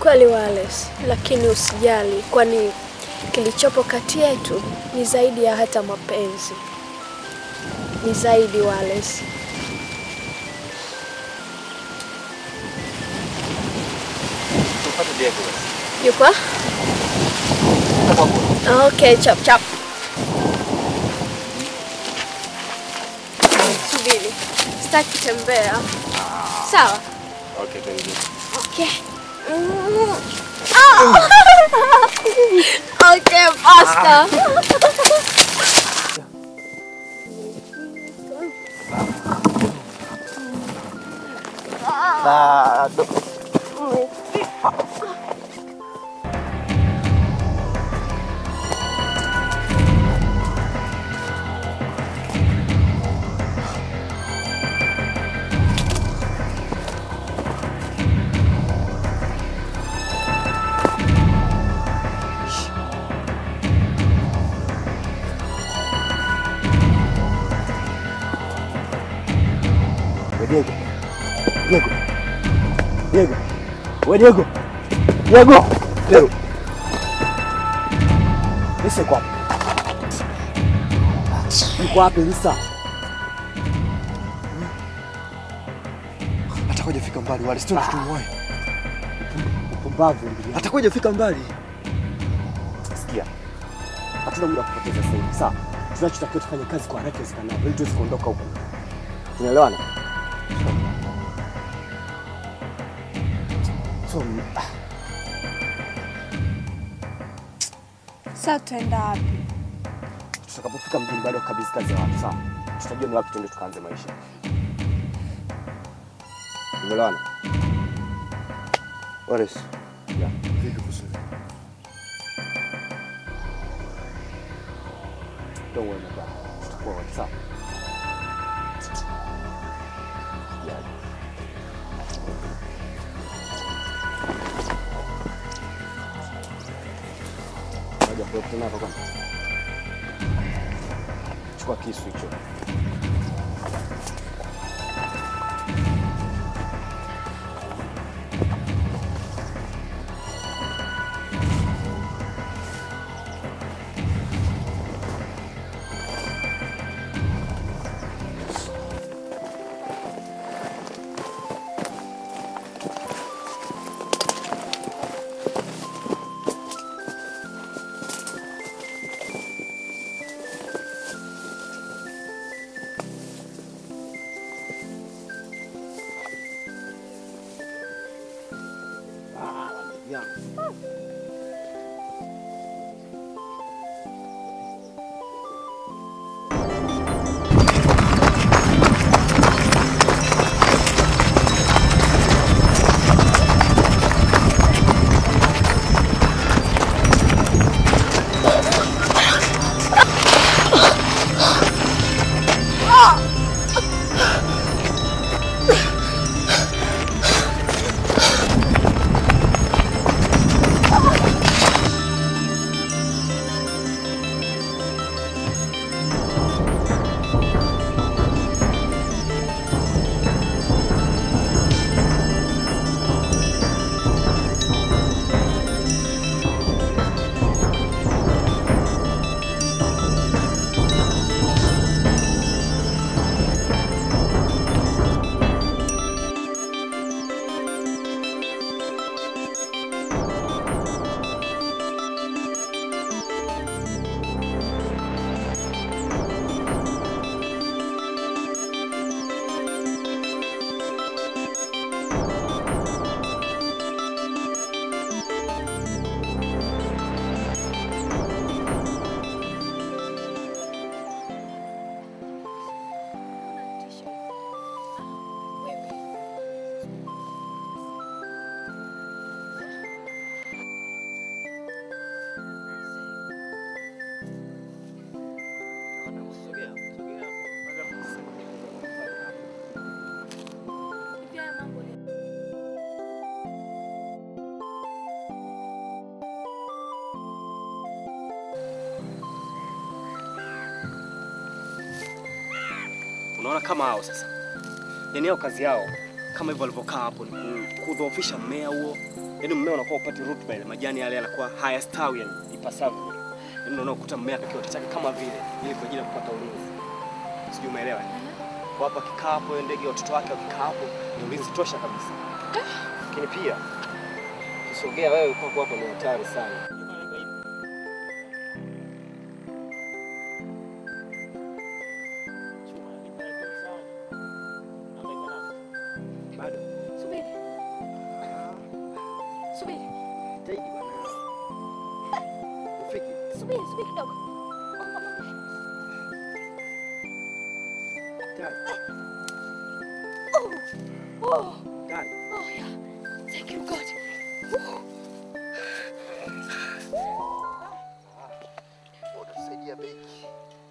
kweli Wallace, lakini usijali, kwani kilichopo kati yetu ni zaidi ya hata mapenzi, ni zaidi Wallace. Tupate Diego basi. Yupo? Okay, chap chap. Subiri, sitaki kutembea. Sawa? Okay, tuingie. Okay. Mm. Ah! okay, faster. Bado. We Diego. Diego. Diego. We Diego. Diego. Diego. Lisa yuko wapi? Yuko wapi Lisa? Atakuja fika mbali wale, sio tutumwae. Upumbavu ndugu. Atakuja fika mbali. Sikia. Hatuna muda wa kupoteza sasa hivi. Sawa. Tunachotakiwa tufanye kazi kwa haraka iwezekanavyo ili tuweze kuondoka huko. Tunaelewana? So, ah, Sasa tutaenda wapi? tutakapofika mjini bado kabisa kazi ya watu sawa. Tutajua ni wapi tuende tukaanze maisha. Tumeelewana? Wallace, Yeah. vipi kuhusu Don't worry about it. Tutakuwa wote sawa. Yeah. Ngoja tukutane hapa kwanza. Chukua kisu hicho. Unaona kama hao sasa, yaani hao kazi yao kama hivyo walivyokaa hapo ni ku- kudhoofisha mmea huo. Yaani mmea unakuwa upati rutuba ile, majani yale yanakuwa hayastawi yani ipasavyo. Yaani ndio unakuta mmea pekee utachaka kama vile ili kwa ajili ya kupata ulinzi. Sijui umeelewa? Kwa hapa kikaa hapo yule ndege watoto wake wakikaa hapo ni ulinzi tosha kabisa. Lakini pia ukisogea wewe kwako hapo ni hatari sana. Subiri. Subiri. Subiri, subiri kidogo. Oh. Oh. Oh, yeah. Thank you, God. Woo. Utasaidia beki.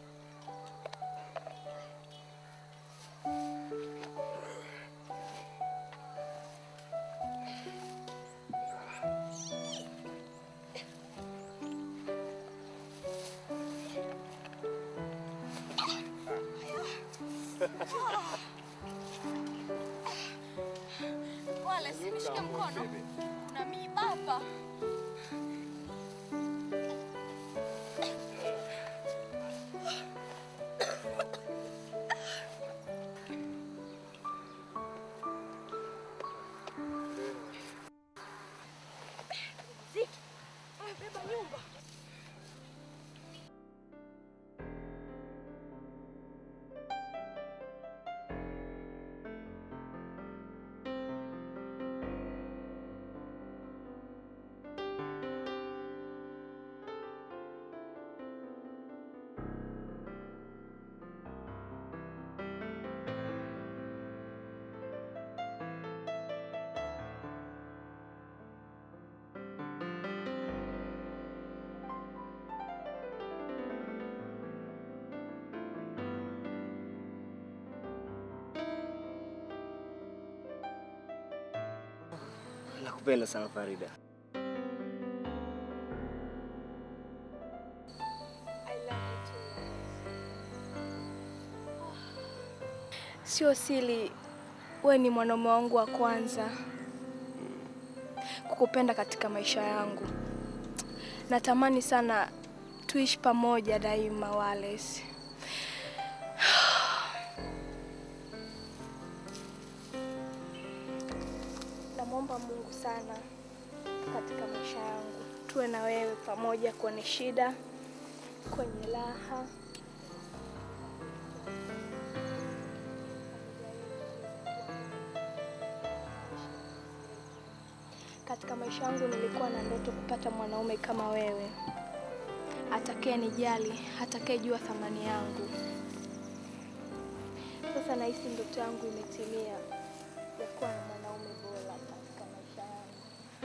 Wala si nishike mkono. Na miiba hapa. Ziki, beba nyumba. Nakupenda sana Farida. Sio siri, we ni mwanaume wangu wa kwanza kukupenda katika maisha yangu. Natamani sana tuishi pamoja daima, Wallace. Namwomba Mungu sana katika maisha yangu tuwe na wewe pamoja kwenye shida, kwenye raha. Katika maisha yangu nilikuwa na ndoto kupata mwanaume kama wewe, atakaye nijali, atakayejua thamani yangu. Sasa nahisi ndoto yangu imetimia ya kuwa na mwanaume bora katika maisha yangu.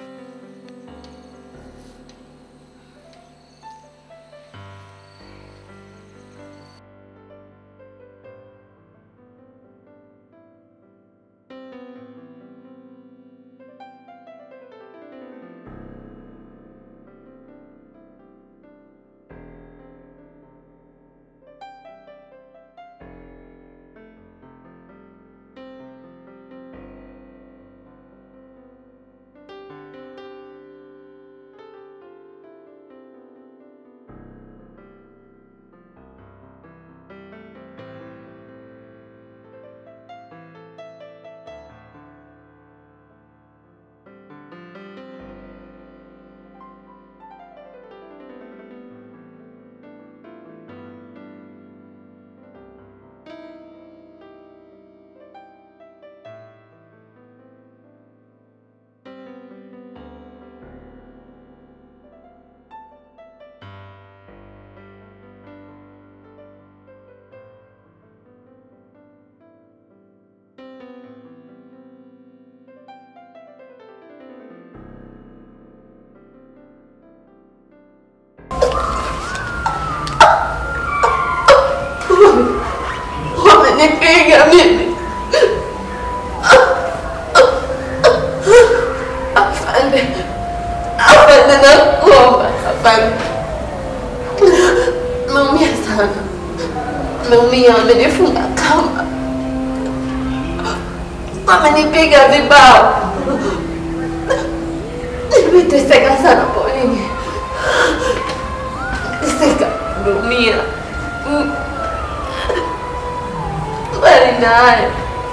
Wamenipiga mimi. Afande, afande, nakuomba afande. Naumia sana, naumia, wamenifunga kamba, Amenipiga vibao. Nimeteseka sana polini. Teseka, dumia. Bali na hayo,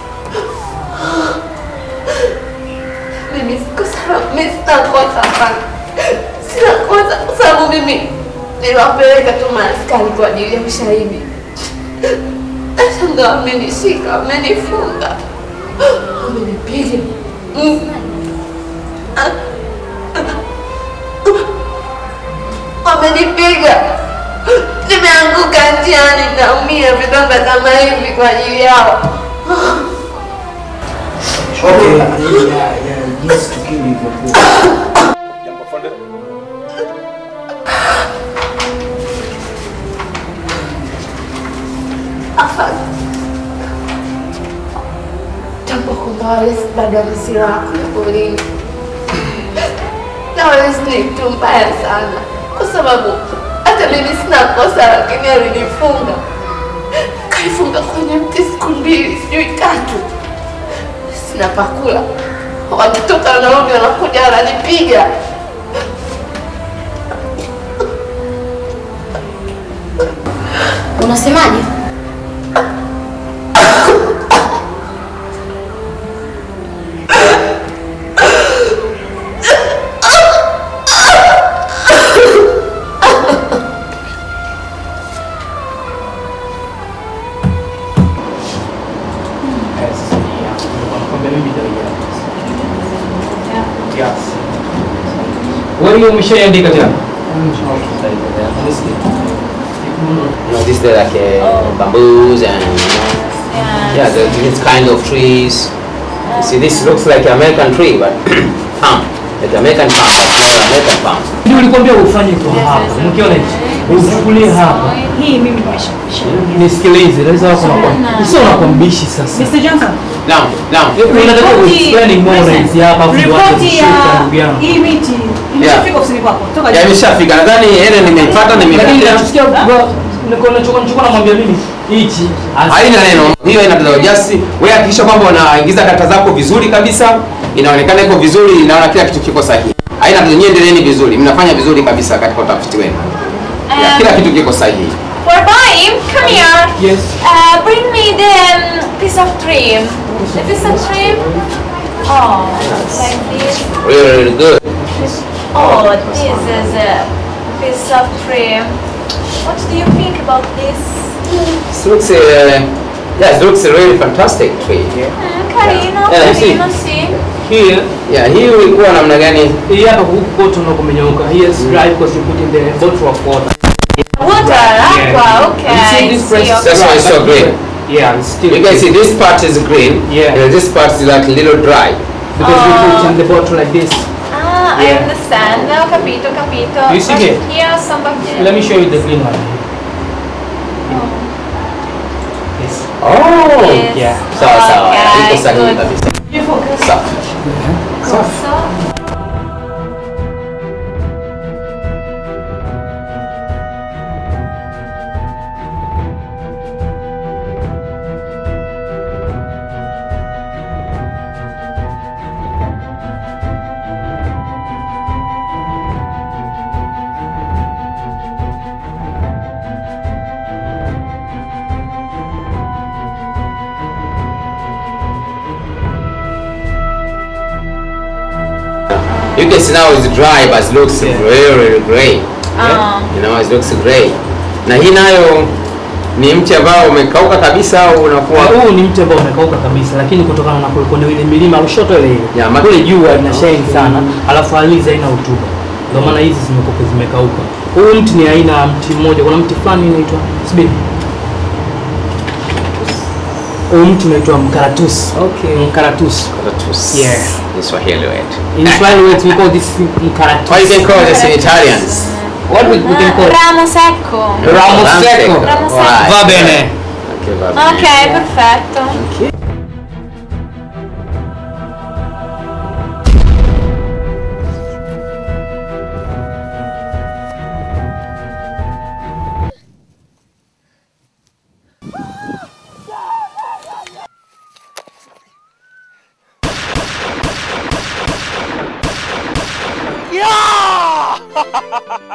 mimi sikosa, mimi sina kosa hapana. Sina kosa kwa sababu mimi niliwapeleka tu maaskari kwa ajili ya ushahidi. Nashangaa wamenishika, wamenifunga, wamenipiga. Mm. Wamenipiga, nimeanguka njiani, naumia vidonda kama hivi kwa ajili yao. Okay, ya ya jinsi tukio lilivyokuwa. Afadhali tambua kwamba wale bado wana silaha kule porini, na wale ni mtu mbaya sana, kwa sababu hata mimi sina kosa, lakini alinifunga, kanifunga kwenye mti siku mbili, sijui tatu, sina pakula. Wakitoka wanarudi wanakuja wananipiga. Unasemaje? Wewe umeshaiandika tena? You know, these are like uh, bamboos and you know, yeah, the, this kind of trees. You see, this looks like American tree, but palm, like American palm, but not American palm. Ndio nilikwambia ufanye kwa hapa. Mkiona hichi. Uchukulie hapa. Hii mimi nimeshapisha. Nisikilize, naweza wako na Sio unakuwa mbishi sasa. Mr. Johnson. Now, now. Unataka kuexplain more na hizi hapa afu ndio watu Ripoti ya kushika ndugu yangu. hii miti imeshafika ofisini kwako. Toka Ya juu. imeshafika. Nadhani ele nimeipata Lakini nimeipata. nachosikia nilichokuwa namwambia mimi hichi Haina neno. Hiyo ina tatizo. Just wewe hakikisha kwamba unaingiza kata zako vizuri kabisa. Inaonekana iko vizuri, inaona kila kitu kiko sahihi. Haina tatizo. Nyie endeleeni vizuri. Mnafanya vizuri kabisa katika utafiti wenu. Yeah, kila kitu kiko sahihi. Warbaim, come here. Yes. Uh, bring me the um, piece of trim. The piece of trim. Oh, like this. Really, really good. Oh, this is a piece of trim. What do you think about this? This looks, uh, yeah, it looks a really fantastic tree. Mm, Carino, Yeah, you see. Carino, see. Here. Yeah, hii ulikuwa namna gani? Hii hapa huku kote unakomenyeuka. Here is dry because you put in the bottle of water. Water, aqua, okay. You see this place? See, That's why it's so green. Yeah, it's still You can see this part is green. Yeah. And this part is like a little dry. Because we put in the bottle like this. Ah, I Yeah. understand. Ho capito, ho capito. You see But here? Here, some bacteria. Let me show you the green one. Yes. Oh. Yes. Yeah. Sawa sawa. Okay, Iko sahihi good. kabisa. You focus. Safi. Safi. So, You can see now it's dry but it looks really, really gray. Ah. You know, it looks gray. Na hii nayo ni mti ambao umekauka kabisa au unakuwa Uh, huu ni mti ambao umekauka kabisa, lakini kutokana na kule kuna ile milima Lushoto ile ile ma- kule jua ina shine sana, alafu ardhi haina rutuba, ndio maana hizi zimekuwa zimekauka. Huu mti ni aina ya mti mmoja, kuna mti fulani unaitwa subiri, huu mti unaitwa mkaratusi. Okay, mkaratusi. Mkaratusi. Yeah. in Swahili word. In Swahili words we call this mkaratusi. Or you can call this in Italians. What we, we can call it? ramo secco. Ramo secco. Ramo secco. Right. Va bene. Okay, va bene. Ok, perfetto.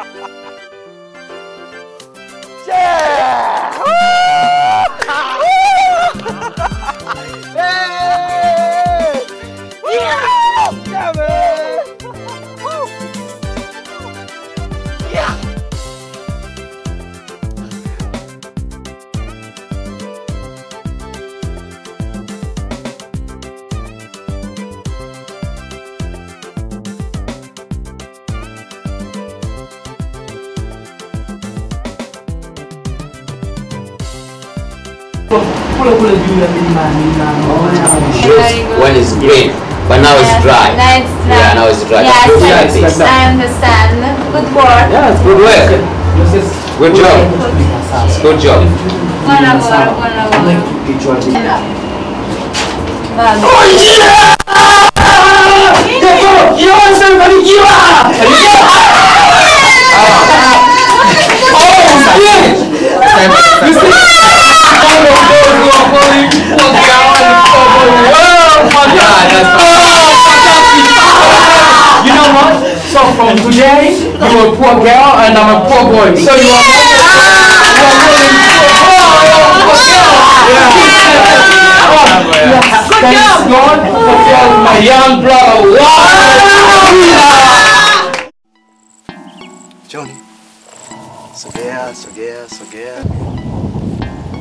kule kule juu ya milimani na One is green, but now it's dry. Now it's dry. Yeah, now it's dry. Yes, Just I, like this. I understand. Good work. Yes, good work. Good job. It's good job. Buona lavoro, buon lavoro. You know what? So from today, you are a poor girl and I'm a poor boy. So you are more you are more than poor girl. Yeah. Thanks God for killing my young brother. Wow. Johnny. Sogea, sogea, sogea.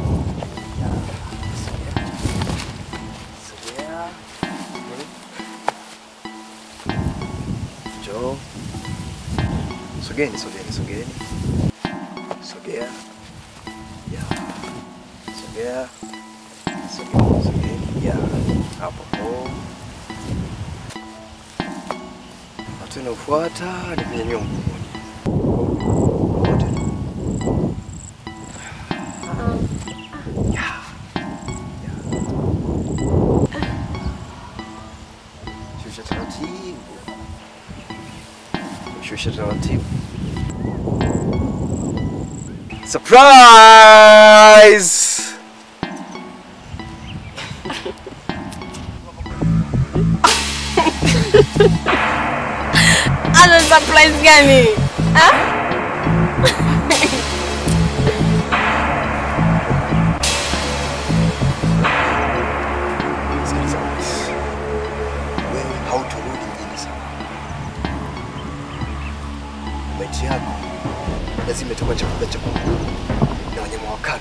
Sogea. Joe. Sogeni, sogeni, sogeni. Sogea. Ya. Sogea. Sogeni, sogeni. Ya. Hapo hapo. Hatua inayofuata ni kunyanyua mguu mmoja. Shusha taratibu. Shusha taratibu. Surprise! Ana surprise gani? Ha? Sikiliza basi. Wewe hautorudi mjini sana. Maiti yako lazima itakuwa chakula cha kunguru na wanyama wakali.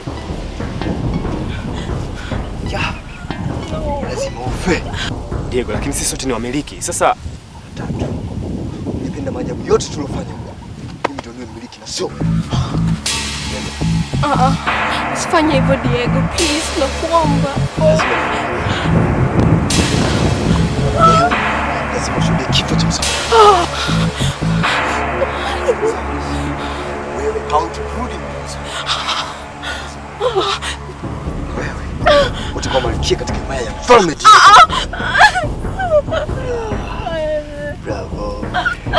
Ya. Lazima ufe. Diego, lakini sisi sote ni wamiliki. Sasa Nipenda maajabu yote tuliofanya huko. Mimi ndio niwe mmiliki na sio wewe. Ah, ah. Usifanye hivyo Diego, please, nakuomba. Lazima ushuhudie kifo cha msafiri. Ah. Wewe hautorudi mjini sana. Wewe utakuwa malkia katika himaya ya mfalme Diego. Bravo.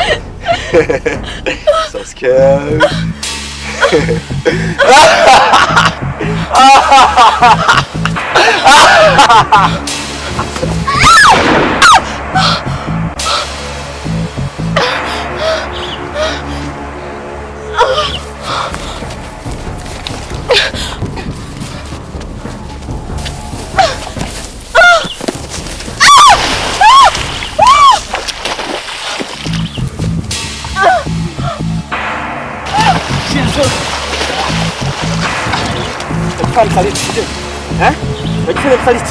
so scared. Unajifanya msaliti, sio? Eh? Unajifanya msaliti.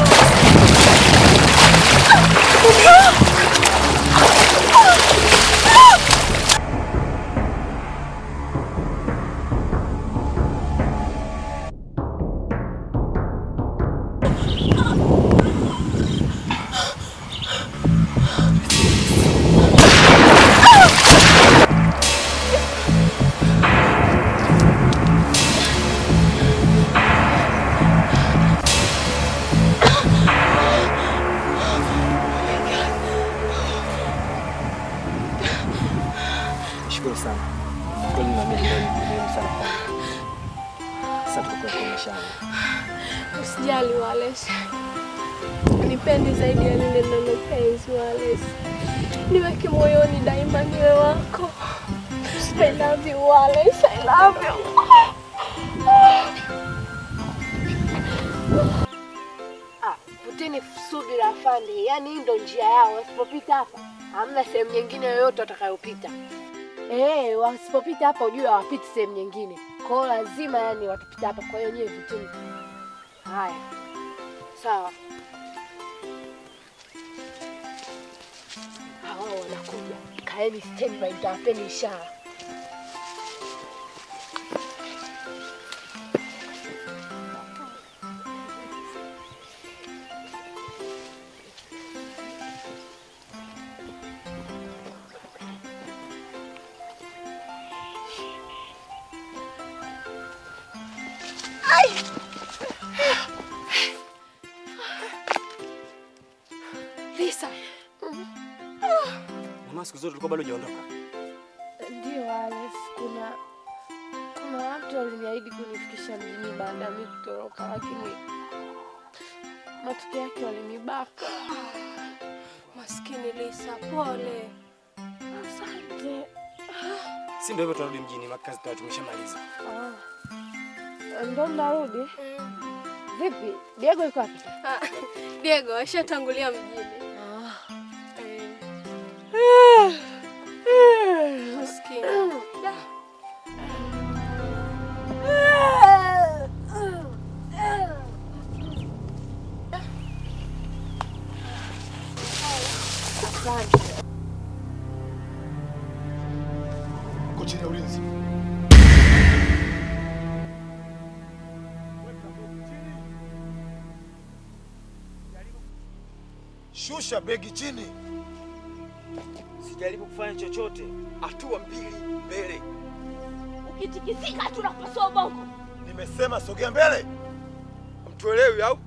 Shukuru sana. Kweli na mimi leo ni muhimu sana kwangu. Sasa tuko kwa mashamba. Usijali Wallace. Nipendi zaidi ya lile neno penzi Wallace. Niweke moyoni daima niwe wako. I love you, Wallace. I love you. Ah, vuteni subira afande, yaani hii ndo njia yao. Wasipopita hapa hamna sehemu nyingine yoyote watakayopita. Eh, wasipopita hapa ujue hawapiti sehemu nyingine. Kwa hiyo lazima yani watapita hapa. Kwa hiyo nyewe vuteni. Haya, sawa. Hawa wanakuja, kaeni standby, nitawapeni ishara. Ai! Lisa. Mama, siku zote ulikuwa bado hujaondoka. Ndio Alex, kuna kuna watu waliniahidi kunifikisha mjini baada ya mimi kutoroka, lakini matokeo yake walinibaka. Maskini Lisa, pole. Asante. Si ndio hivyo, tunarudi mjini, makazi tayari tumeshamaliza. Ah, ndo narudi. Vipi, Diego yuko wapi? Ah, Diego ashatangulia mjini. Eh. Maskini. Da. Asante. Uko chini ya ulinzi. Shusha begi chini. Sijaribu kufanya chochote. Hatua mbili mbele. Ukitikisika tunakupasua ubongo. Nimesema sogea mbele. Mtuelewi au?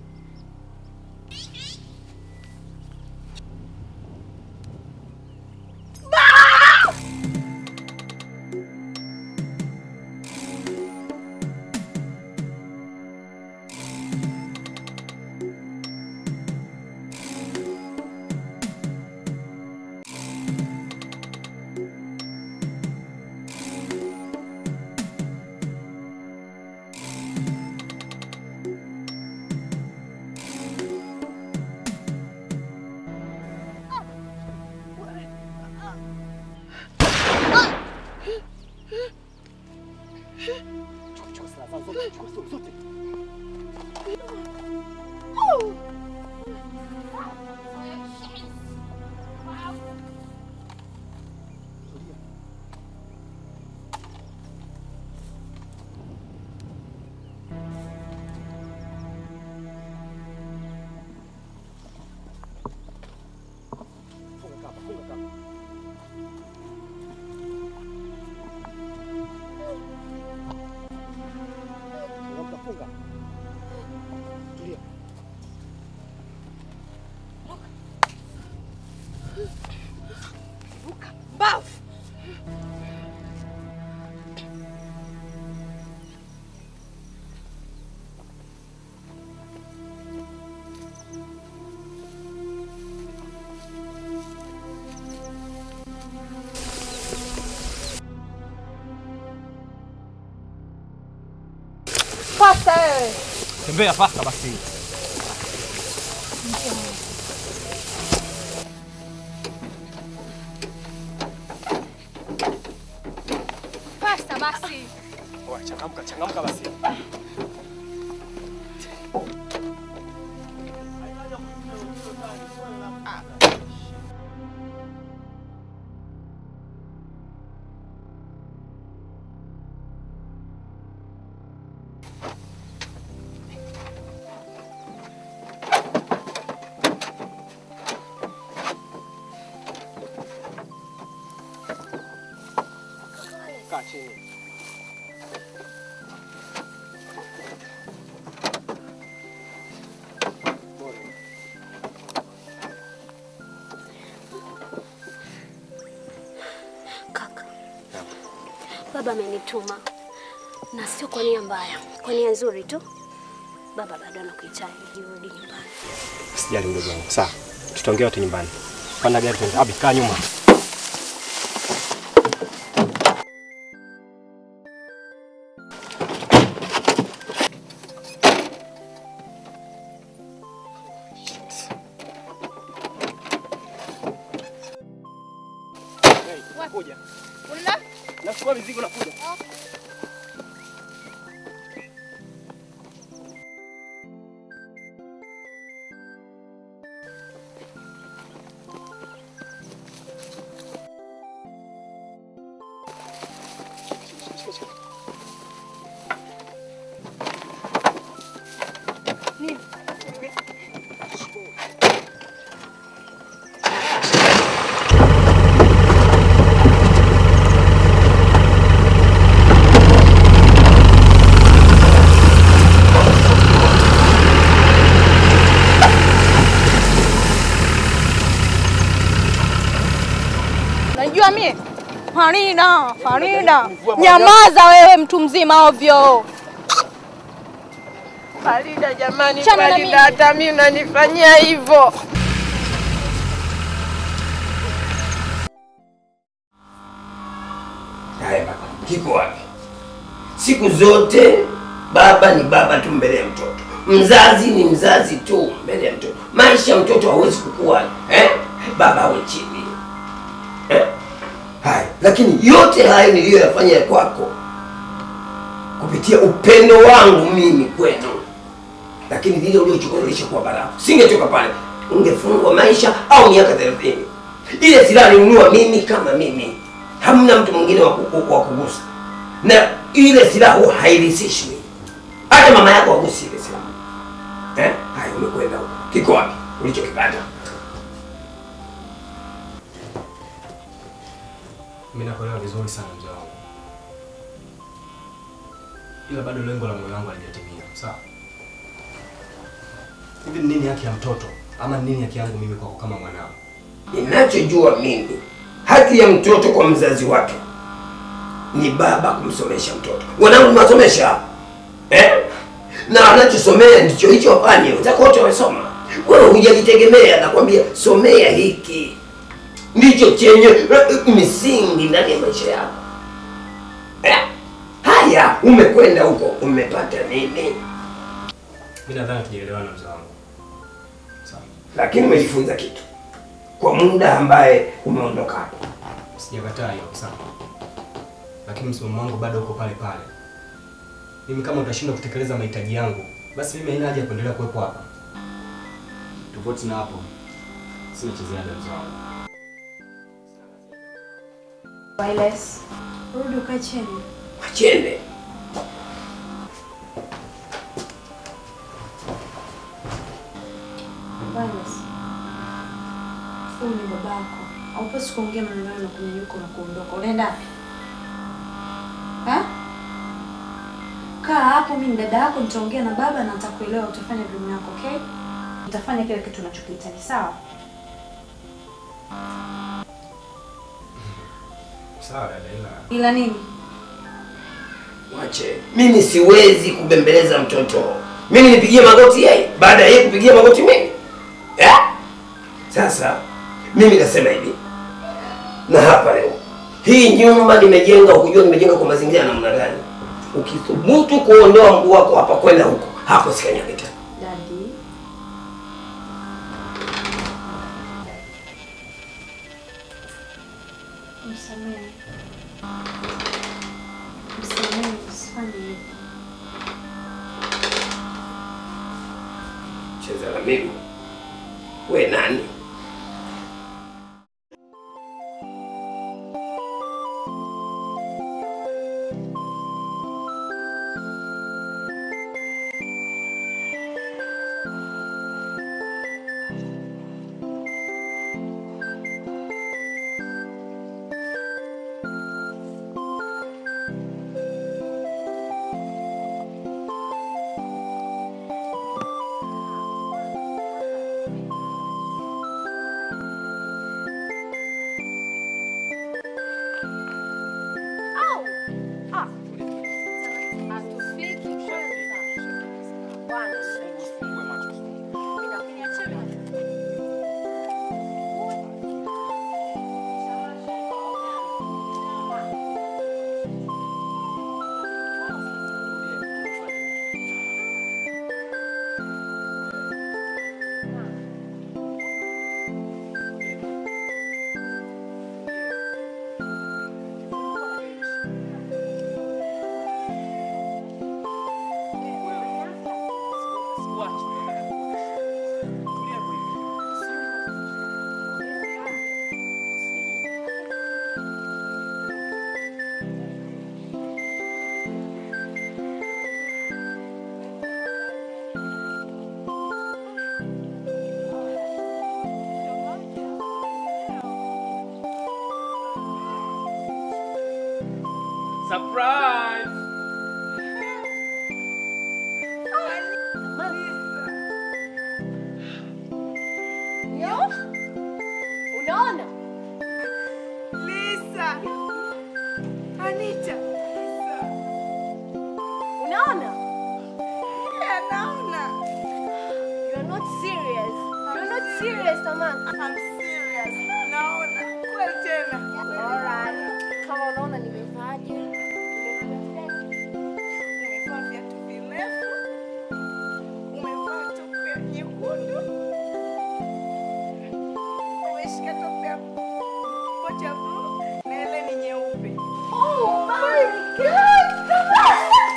Bafu. Pasta wewe. Tembea pasta basi. Pasta basi. Oya, changamka, changamka basi. Kaa chini. Kaka, baba amenituma na sio kwa nia mbaya, kwa nia nzuri tu. Baba bado anakuhitaji, urudi nyumbani. Sijali mdogo wangu. Sawa. Tutaongea wote nyumbani. Panda gari twende. Abi, kaa nyuma. nakuja. Nachukua mizigo nakuja. Unajua mie Farida, Farida, nyamaza wewe, mtu mzima ovyo. Farida jamani, Chana na Farida, mimi. hata mimi unanifanyia hivyo. Haya baba, kiko wapi? Siku zote baba ni baba tu mbele ya mtoto, mzazi ni mzazi tu mbele ya mtoto. Maisha ya mtoto hawezi kukua eh? Baba awe chini eh? Haya, lakini yote hayo niliyoyafanya kwako kupitia upendo wangu mimi kwenu, lakini lile uliochukua lilishakuwa barafu. Singetoka pale, ungefungwa maisha au miaka thelathini. Ile silaha nilinunua mimi kama mimi, hamna mtu mwingine wa ku- wa kugusa, na ile silaha huwa hairisishwi, hata mama yako hagusi ile silaha eh? Haya, umekwenda huko, kiko wapi ulichokipata? Mimi nakuelewa vizuri sana mzee wangu, ila bado lengo la moyo wangu halijatimia. Sawa, hivi ni nini haki ya mtoto ama ni nini haki yangu mimi kwako kama mwanao? Ninachojua mimi, haki ya mtoto kwa mzazi wake ni baba kumsomesha mtoto. Wanangu nimewasomesha eh? na anachosomea ndicho hicho wafanye. Wenzako wote wamesoma, wewe hujajitegemea. Nakwambia somea hiki, ndicho chenye eh, misingi ndani ya maisha yako eh? Haya, umekwenda huko umepata nini? Mimi nadhani tujaelewana mzee wangu. Lakini umejifunza kitu kwa muda ambaye umeondoka hapo. Sijakataa hiyo sawa, lakini msimamo wangu bado uko pale pale. Mimi kama utashindwa kutekeleza mahitaji yangu, basi mimi haina haja ya kuendelea kuwepo hapa. Tofauti na hapo, sina cha ziada mzee wangu. Wireless. Rudi ukae chini. Achende. Wireless. Huyu ni babako. Haupaswi kuongea maneno hayo na kunyanyuka na kuondoka. Unaenda wapi? Ha? Kaa hapo, mimi ni dada yako, nitaongea na baba na nitakuelewa, utafanya elimu yako, okay? Nitafanya kile kitu unachokihitaji, sawa? Sawa dada, ila Ila nini? Wache, mimi siwezi kubembeleza mtoto. Mimi nipigie magoti yeye baada ya yeye kupigia magoti mimi eh? Sasa mimi nasema hivi, na hapa leo hii nyumba nimejenga, ukujua nimejenga kwa mazingira ya namna gani. Ukithubutu kuondoa mguu wako hapa kwenda huko, hapo sikanyage tena. Daddy. Msamehe. Msamehe, usifanye hivyo. Cheza na mimi, we nani? sikuachi. Tulia kwa hivi. Surprise! Yo? Unaona? Lisa. Anita. Unaona? Yeah, naona. You're not serious. You're not serious, Samantha. I'm serious. Naona. Kweli tena. Alright. Kama unaona nimevaaje? Umevaa viatu virefu. Umevaa topu ya nyekundu. Umeshika topu ya pocha blue na ile ni nyeupe. Oh my God!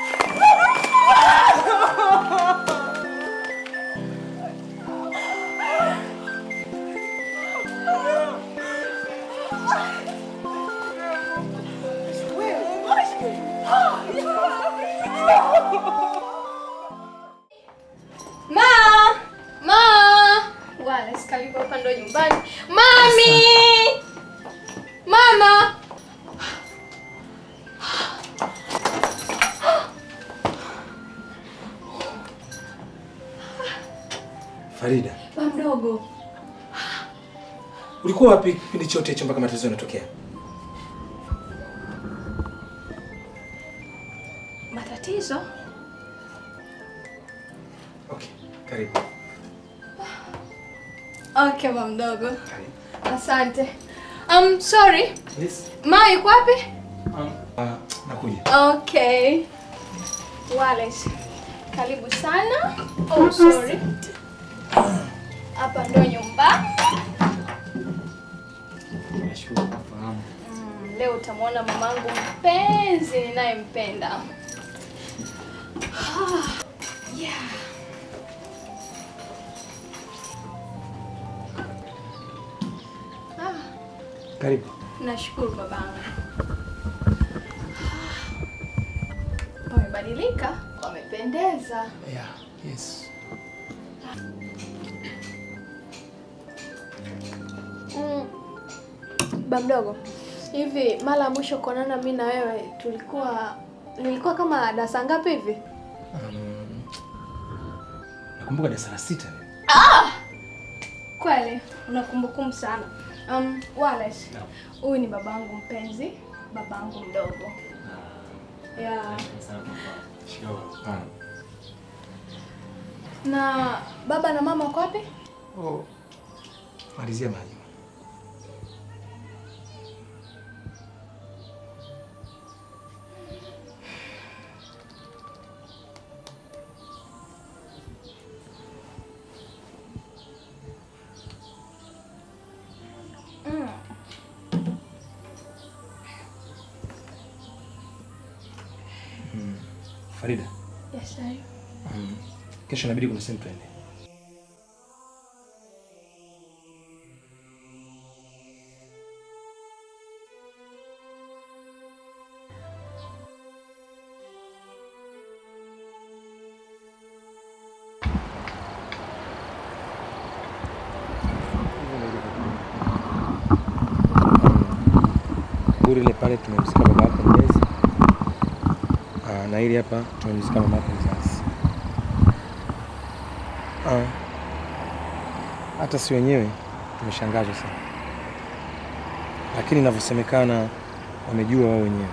Ma! Ma! Wala sikalipo hapa ndo nyumbani. Mami! Mama! Farida, Ba mdogo. ulikuwa wapi kipindi chote hicho mpaka matatizo yanatokea? Matatizo? Karibu. Okay, ba mdogo. Asante. Um, sorry. Yes. Ma yuko wapi? Ah, nakuja. Okay. Wallace, karibu sana. Oh, sorry. Hapa ndo nyumba. Nashukuru kufahamu. Mm, leo utamwona mamangu mpenzi ninayempenda. Ah, yeah. Ah, Karibu. nashukuru babangu. Wamebadilika, wamependeza. Yeah, yes. Mm. Ba mdogo, hivi mara ya mwisho kuonana mi na wewe tulikuwa nilikuwa kama darasa ngapi hivi? Um, nakumbuka darasa la sita. Ah! Kweli una kumbukumbu sana. Um, Wallace, huyu ni babangu mpenzi, babangu mdogo. Yeah. Ah. Na baba na mama wako wapi? Oh. Malizia maji. Mm. Mm. Farida, Yes, daddy. um, kesho inabidi kuna sehemu twende. Kaburi ile pale tumemzika baba yako mlezi. Ah, na hili hapa tumemzika mama yako mzazi. Ah, hata si wenyewe tumeshangazwa sana, lakini inavyosemekana wamejua wao wenyewe.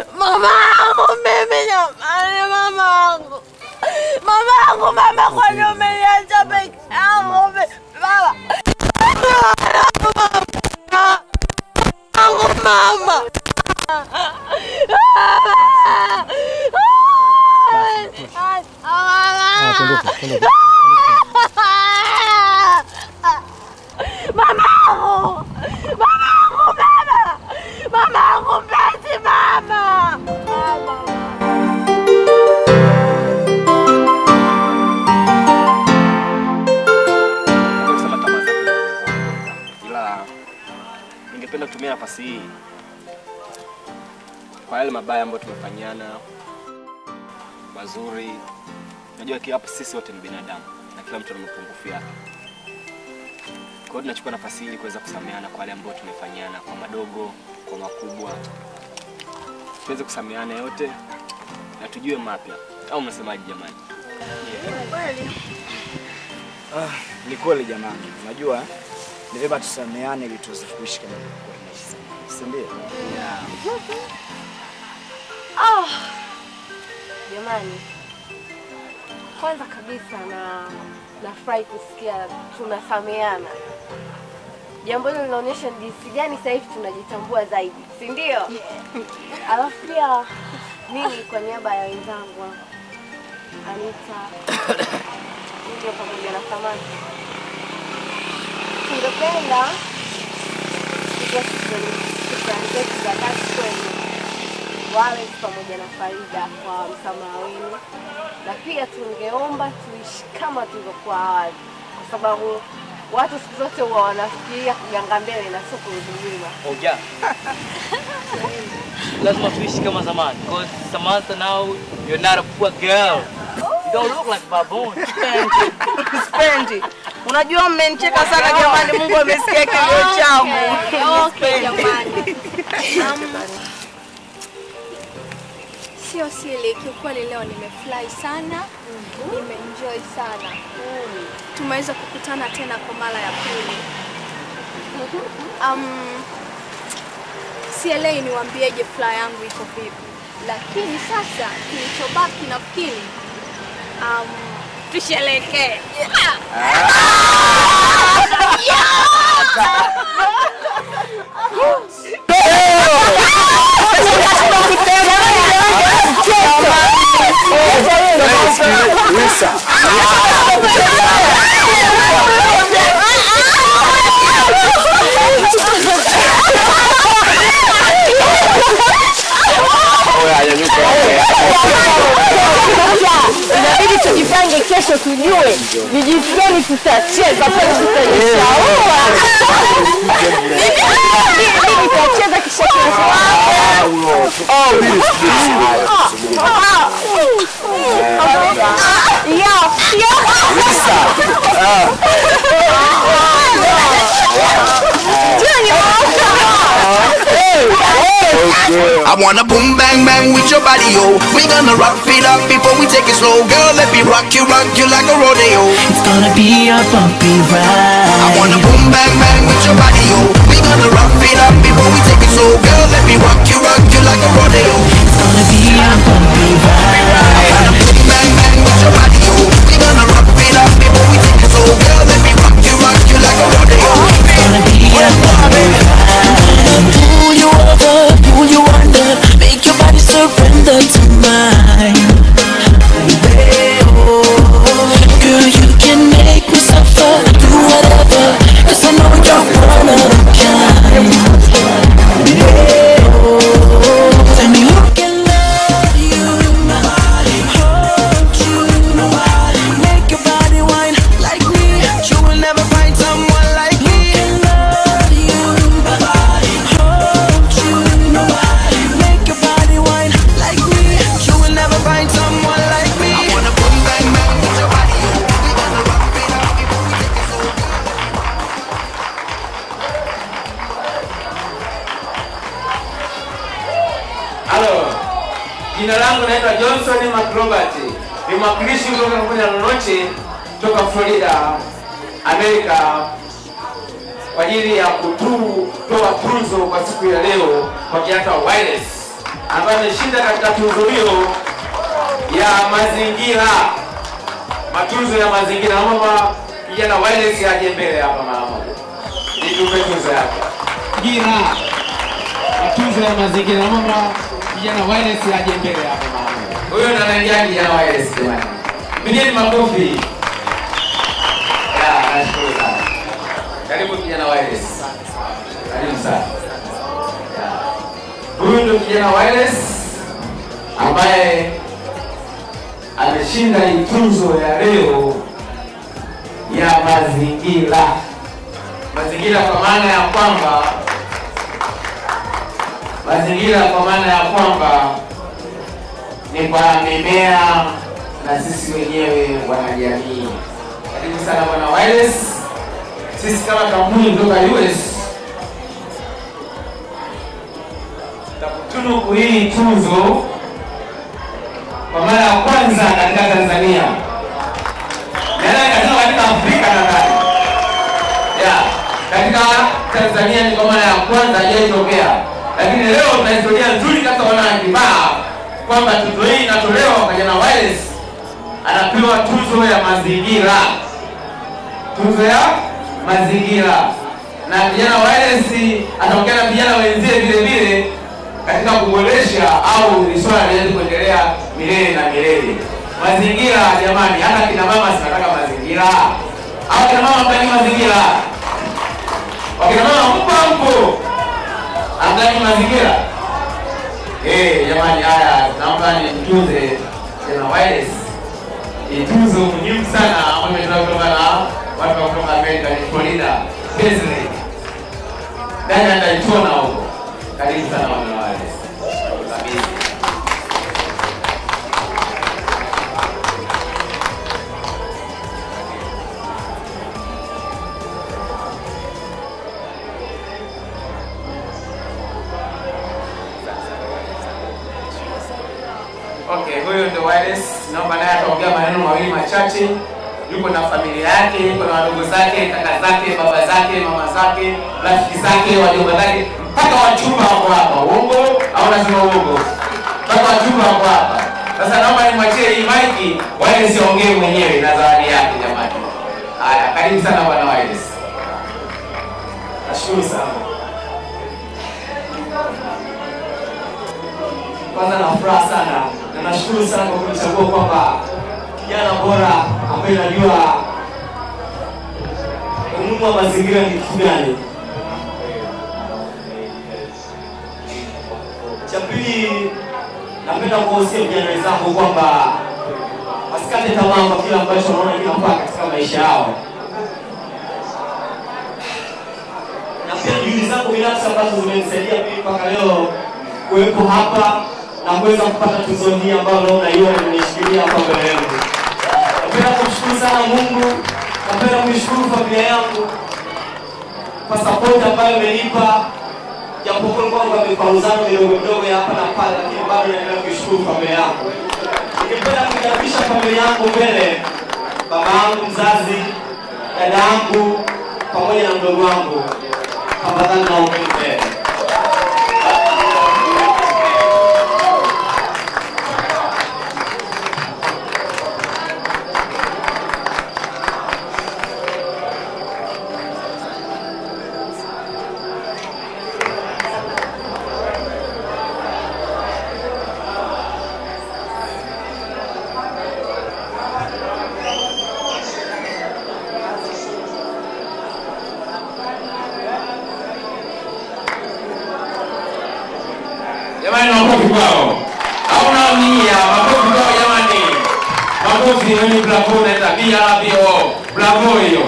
Mamangu mimi jamani, mamangu. Mamangu, mama, kwani umeniacha peke yangu? mi- Mama. Mamangu, mama. Mamangu. Mamangu, mama. Mamangu, mpenzi, mama. Naweza kusema tamaa zake ndio ila ningependa kutumia nafasi hii kwa yale mabaya ambayo tumefanyana mazuri. Najua kila hapa sisi wote ni binadamu na kila mtu ana mapungufu yake. Kwa hiyo tunachukua nafasi hii ili kuweza kusameheana kwa yale ambayo tumefanyana, kwa madogo, kwa makubwa, tuweze kusameheana yote na tujue mapya, au mnasemaje jamani? Ah, ni kweli jamani, unajua ni vyema tusameane ili tuweze kuishi kama tulivyokuwa tunaishi zamani, si ndio? Yeah. Ah, jamani, kwanza kabisa na nafurahi kusikia tunasameana. Jambo hilo linaonyesha ni jinsi gani sasa hivi tunajitambua zaidi, si ndio? Alafu pia mimi kwa niaba ya wenzangu hapa, Anita, ndio pamoja na Samantha, tungependa kutoa shukrani zetu za dhati kwenu Wallace pamoja na Farida kwa msamaha wenu, na pia tungeomba tuishi kama tulivyokuwa awali, kwa sababu watu siku zote huwa wanafikiria kuganga mbele na sio kurudi nyuma. Oja. Lazima tuishi kama zamani. Because Samantha now you're not a poor girl. You don't look like baboon. Spendi. Spendi. Unajua mmenicheka sana jamani, Mungu amesikia kilio changu. Okay, Spendi. jamani. Um, Sio siri, kiukweli leo nimefurahi sana, nimeenjoy sana. Tumeweza kukutana tena kwa mara ya pili. Um, sielewi niwaambieje furaha yangu iko vipi, lakini sasa kilichobaki nafikiri um, tusherekee. Inabidi tujipange kesho, tujue ni jinsi gani tutacheza pale, tutajishaua. Mimi nitacheza kisha I wanna boom bang bang with your body, yo. We gonna rock it up before we take it slow, girl. Let me rock you, rock you like a rodeo. It's gonna be a bumpy ride. I wanna boom bang bang with your body, yo. We gonna rock it up before we take it slow, girl. Let me rock you, rock you like a rodeo. It's gonna be a bumpy ride. I wanna boom bang bang with your body, yo. We gonna rock it up before we take it slow, girl. Let me rock you, rock you like a rodeo. It's gonna be a bumpy ride. Pull you over, pull you under, make your body surrender to mine. Baby, oh, girl, you can make me suffer, do whatever, 'cause I know you're one of a kind. Baby, oh, tell me who can love you, nobody, hold you, nobody, make your body whine like me. You will never find someone like me. Who can love you, nobody, hold you, nobody, make your body whine like me. You will never find someone like me. I wanna boom bang bang with your body, yo. We gonna rock it up before we take it slow. Halo, jina langu naitwa Johnson McRobert, ni mwakilishi kutoka kampuni ya Nonoche toka Florida, Amerika, kwa ajili ya kutoa tunzo kwa siku ya leo kwa kiatu wa wireless. ambaye ameshinda katika tuzo hiyo ya mazingira, matunzo ya mazingira. Naomba kijana Wireless aje mbele hapa mara moja, nitupe tuzo yake. Gira matunzo ya mazingira. Naomba kijana Wireless aje mbele hapa mara moja. Huyo ndo anaingia kijana Wireless jamani, pigeni makofi. Ya, nashukuru sana. Karibu kijana Wireless. Karibu sana. Ya. Huyu ndo kijana Wireless ambaye ameshinda hii tuzo ya leo ya mazingira. Mazingira kwa maana ya kwamba mazingira kwa maana ya kwamba ni kwa mimea na sisi wenyewe wanajamii. Karibu sana bwana Wireless. Sisi kama kampuni kutoka US takutunuku hii tuzo kwa mara ya kwanza katika Tanzania, nadhani katika katika Afrika nadhani ya katika Tanzania ni kwa mara ya kwanza haijaitokea, lakini leo tuna historia nzuri kabisa, wana kibaa kwamba tuzo hii inatolewa kwa kijana Wireless, anapewa tuzo ya mazingira, tuzo ya mazingira, na kijana Wireless ataongea na vijana wenzie vile vile katika kuboresha au ni swala liweze kuendelea milele na milele. Mazingira jamani, hata kina mama sinataka mazingira au kina mama mtaki mazingira, wakina mama mpo mpo amtaki mazingira eh? Jamani, haya naomba nimtunze tena Wireless, ni tuzo muhimu sana ambayo imetoka kutoka na watu wa kutoka Amerika, ni Florida Paisley ndani ya Daytona huko. Karibu sana wana Wireless. Kabisa. Okay, huyo ndio Wireless. Naomba naye ataongea maneno mawili machache. Yuko na familia yake, yuko na wadogo zake, kaka zake, baba zake, mama zake, rafiki zake, wajomba zake, mpaka wachumba wako hapa. Uongo au nasema uongo? Mpaka wachumba wako hapa. Sasa naomba nimwachie hii maiki, Wireless aongee mwenyewe na zawadi yake jamani. Haya, karibu sana bwana Wireless. Nashukuru sana. Kwanza na furaha sana na nashukuru sana kwa kunichagua kwamba kijana bora ambaye najua umuhimu wa mazingira ni kitu gani. Cha pili, napenda kuwahusia vijana wenzangu kwamba wasikate tamaa kwa kile ambacho wanaona kinafaa katika maisha yao. na pia juhudi zangu binafsi ambazo zimenisaidia mimi mpaka leo kuwepo hapa na kuweza kupata tuzo hii ambayo leo naiona nimeshikilia hapa mbele yangu. Napenda kumshukuru sana Mungu, napenda kuishukuru familia yangu kwa support ambayo imenipa, japokuwa kwamba mikwaruzano midogo midogo ya hapa na pale, lakini bado naendelea kuishukuru familia yangu. Ningependa kuikaribisha familia yangu mbele, baba yangu mzazi, dada yangu pamoja na mdogo wangu tafadhali naomba mbele. Jamani, makofi kwao. Au naaminia makofi kwao jamani. Makofi hiyo ni bravo naita BRBO. Bravo hiyo.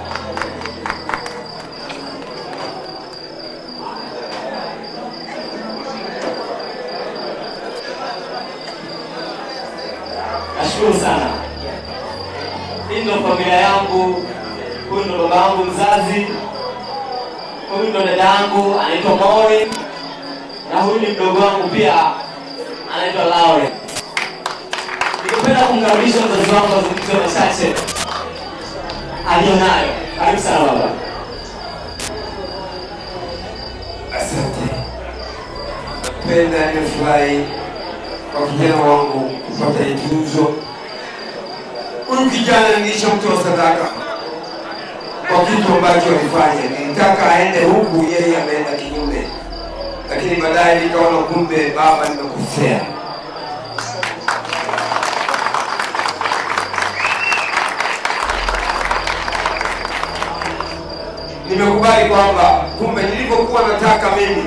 Nashukuru sana. Hii ndo familia yangu, huyu ndo baba yangu mzazi, huyu ndo dada yangu anaitwa Maureen na huyu ni mdogo wangu pia anaitwa Laure. Ningependa kumkaribisha mzazi wangu azungumze machache aliyonayo. Karibu sana baba. Asante. nimependa, nimefurahi kwa kijana wangu kupata hii tuzo. Huyu kijana nilishamtoa sadaka kwa kitu ambacho alifanya. Nilitaka aende huku, yeye ameenda kinyume, lakini baadaye nikaona kumbe baba, nimekosea. Nimekubali kwamba kumbe nilivyokuwa nataka mimi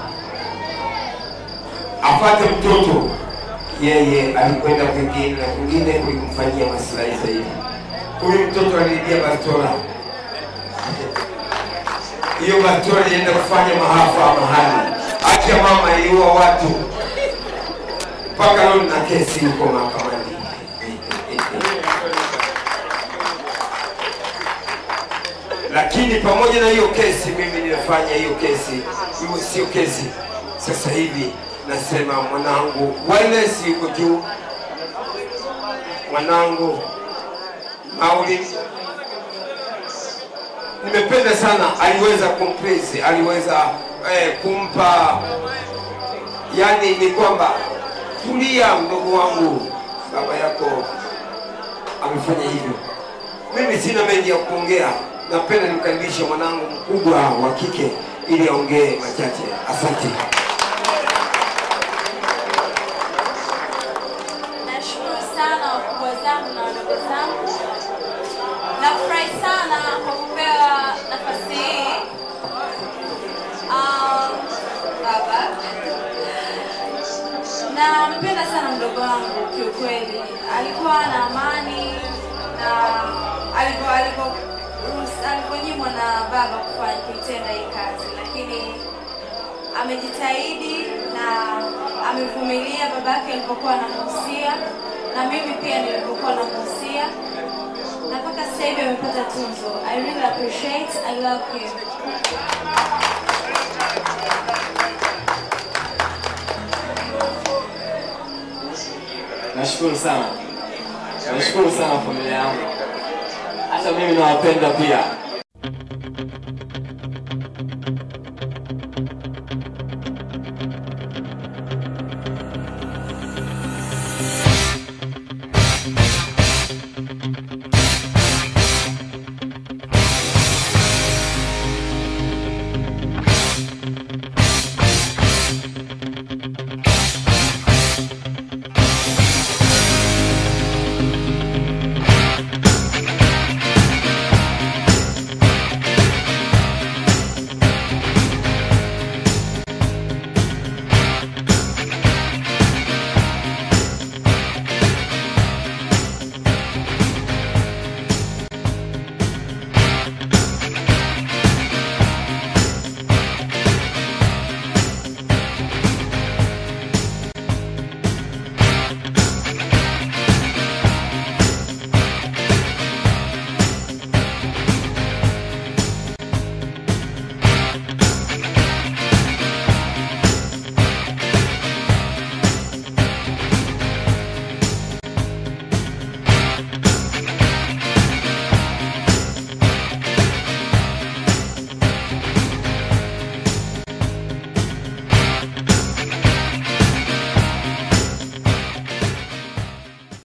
apate mtoto, yeye alikwenda kwingine na kwingine kulimfanyia maslahi zaidi. Huyu mtoto aliibia bastola, hiyo bastola ilienda kufanya maafa mahali, acha mama iliua watu mpaka leo na kesi huko mahakamani. Lakini pamoja na hiyo kesi, mimi nimefanya hiyo kesi iwe sio kesi. Sasa hivi nasema mwanangu wireless yuko juu, mwanangu Mauli nimependa sana, aliweza kumpraise, aliweza eh, kumpa yani ni kwamba tulia, mdogo wangu, baba yako amefanya hivyo. Mimi sina mengi ya kuongea, napenda nimkaribishe mwanangu mkubwa wa kike ili aongee machache. Asante. Nashukuru sana wakubwa zangu na wadogo zangu. Nafurahi sana kwa kupewa nafasi hii. Um, baba, nampenda sana mdogo wangu kiukweli. Alikuwa na amani na alivyo alivyo alivyonyimwa na baba kufanya kuitenda hii kazi, lakini amejitahidi na amevumilia babake alipokuwa anamuhusia na mimi pia nilipokuwa namuhusia na mpaka sasa hivi amepata tunzo. I really appreciate, I love him. Nashukuru sana, nashukuru sana familia yangu, hata mimi nawapenda pia.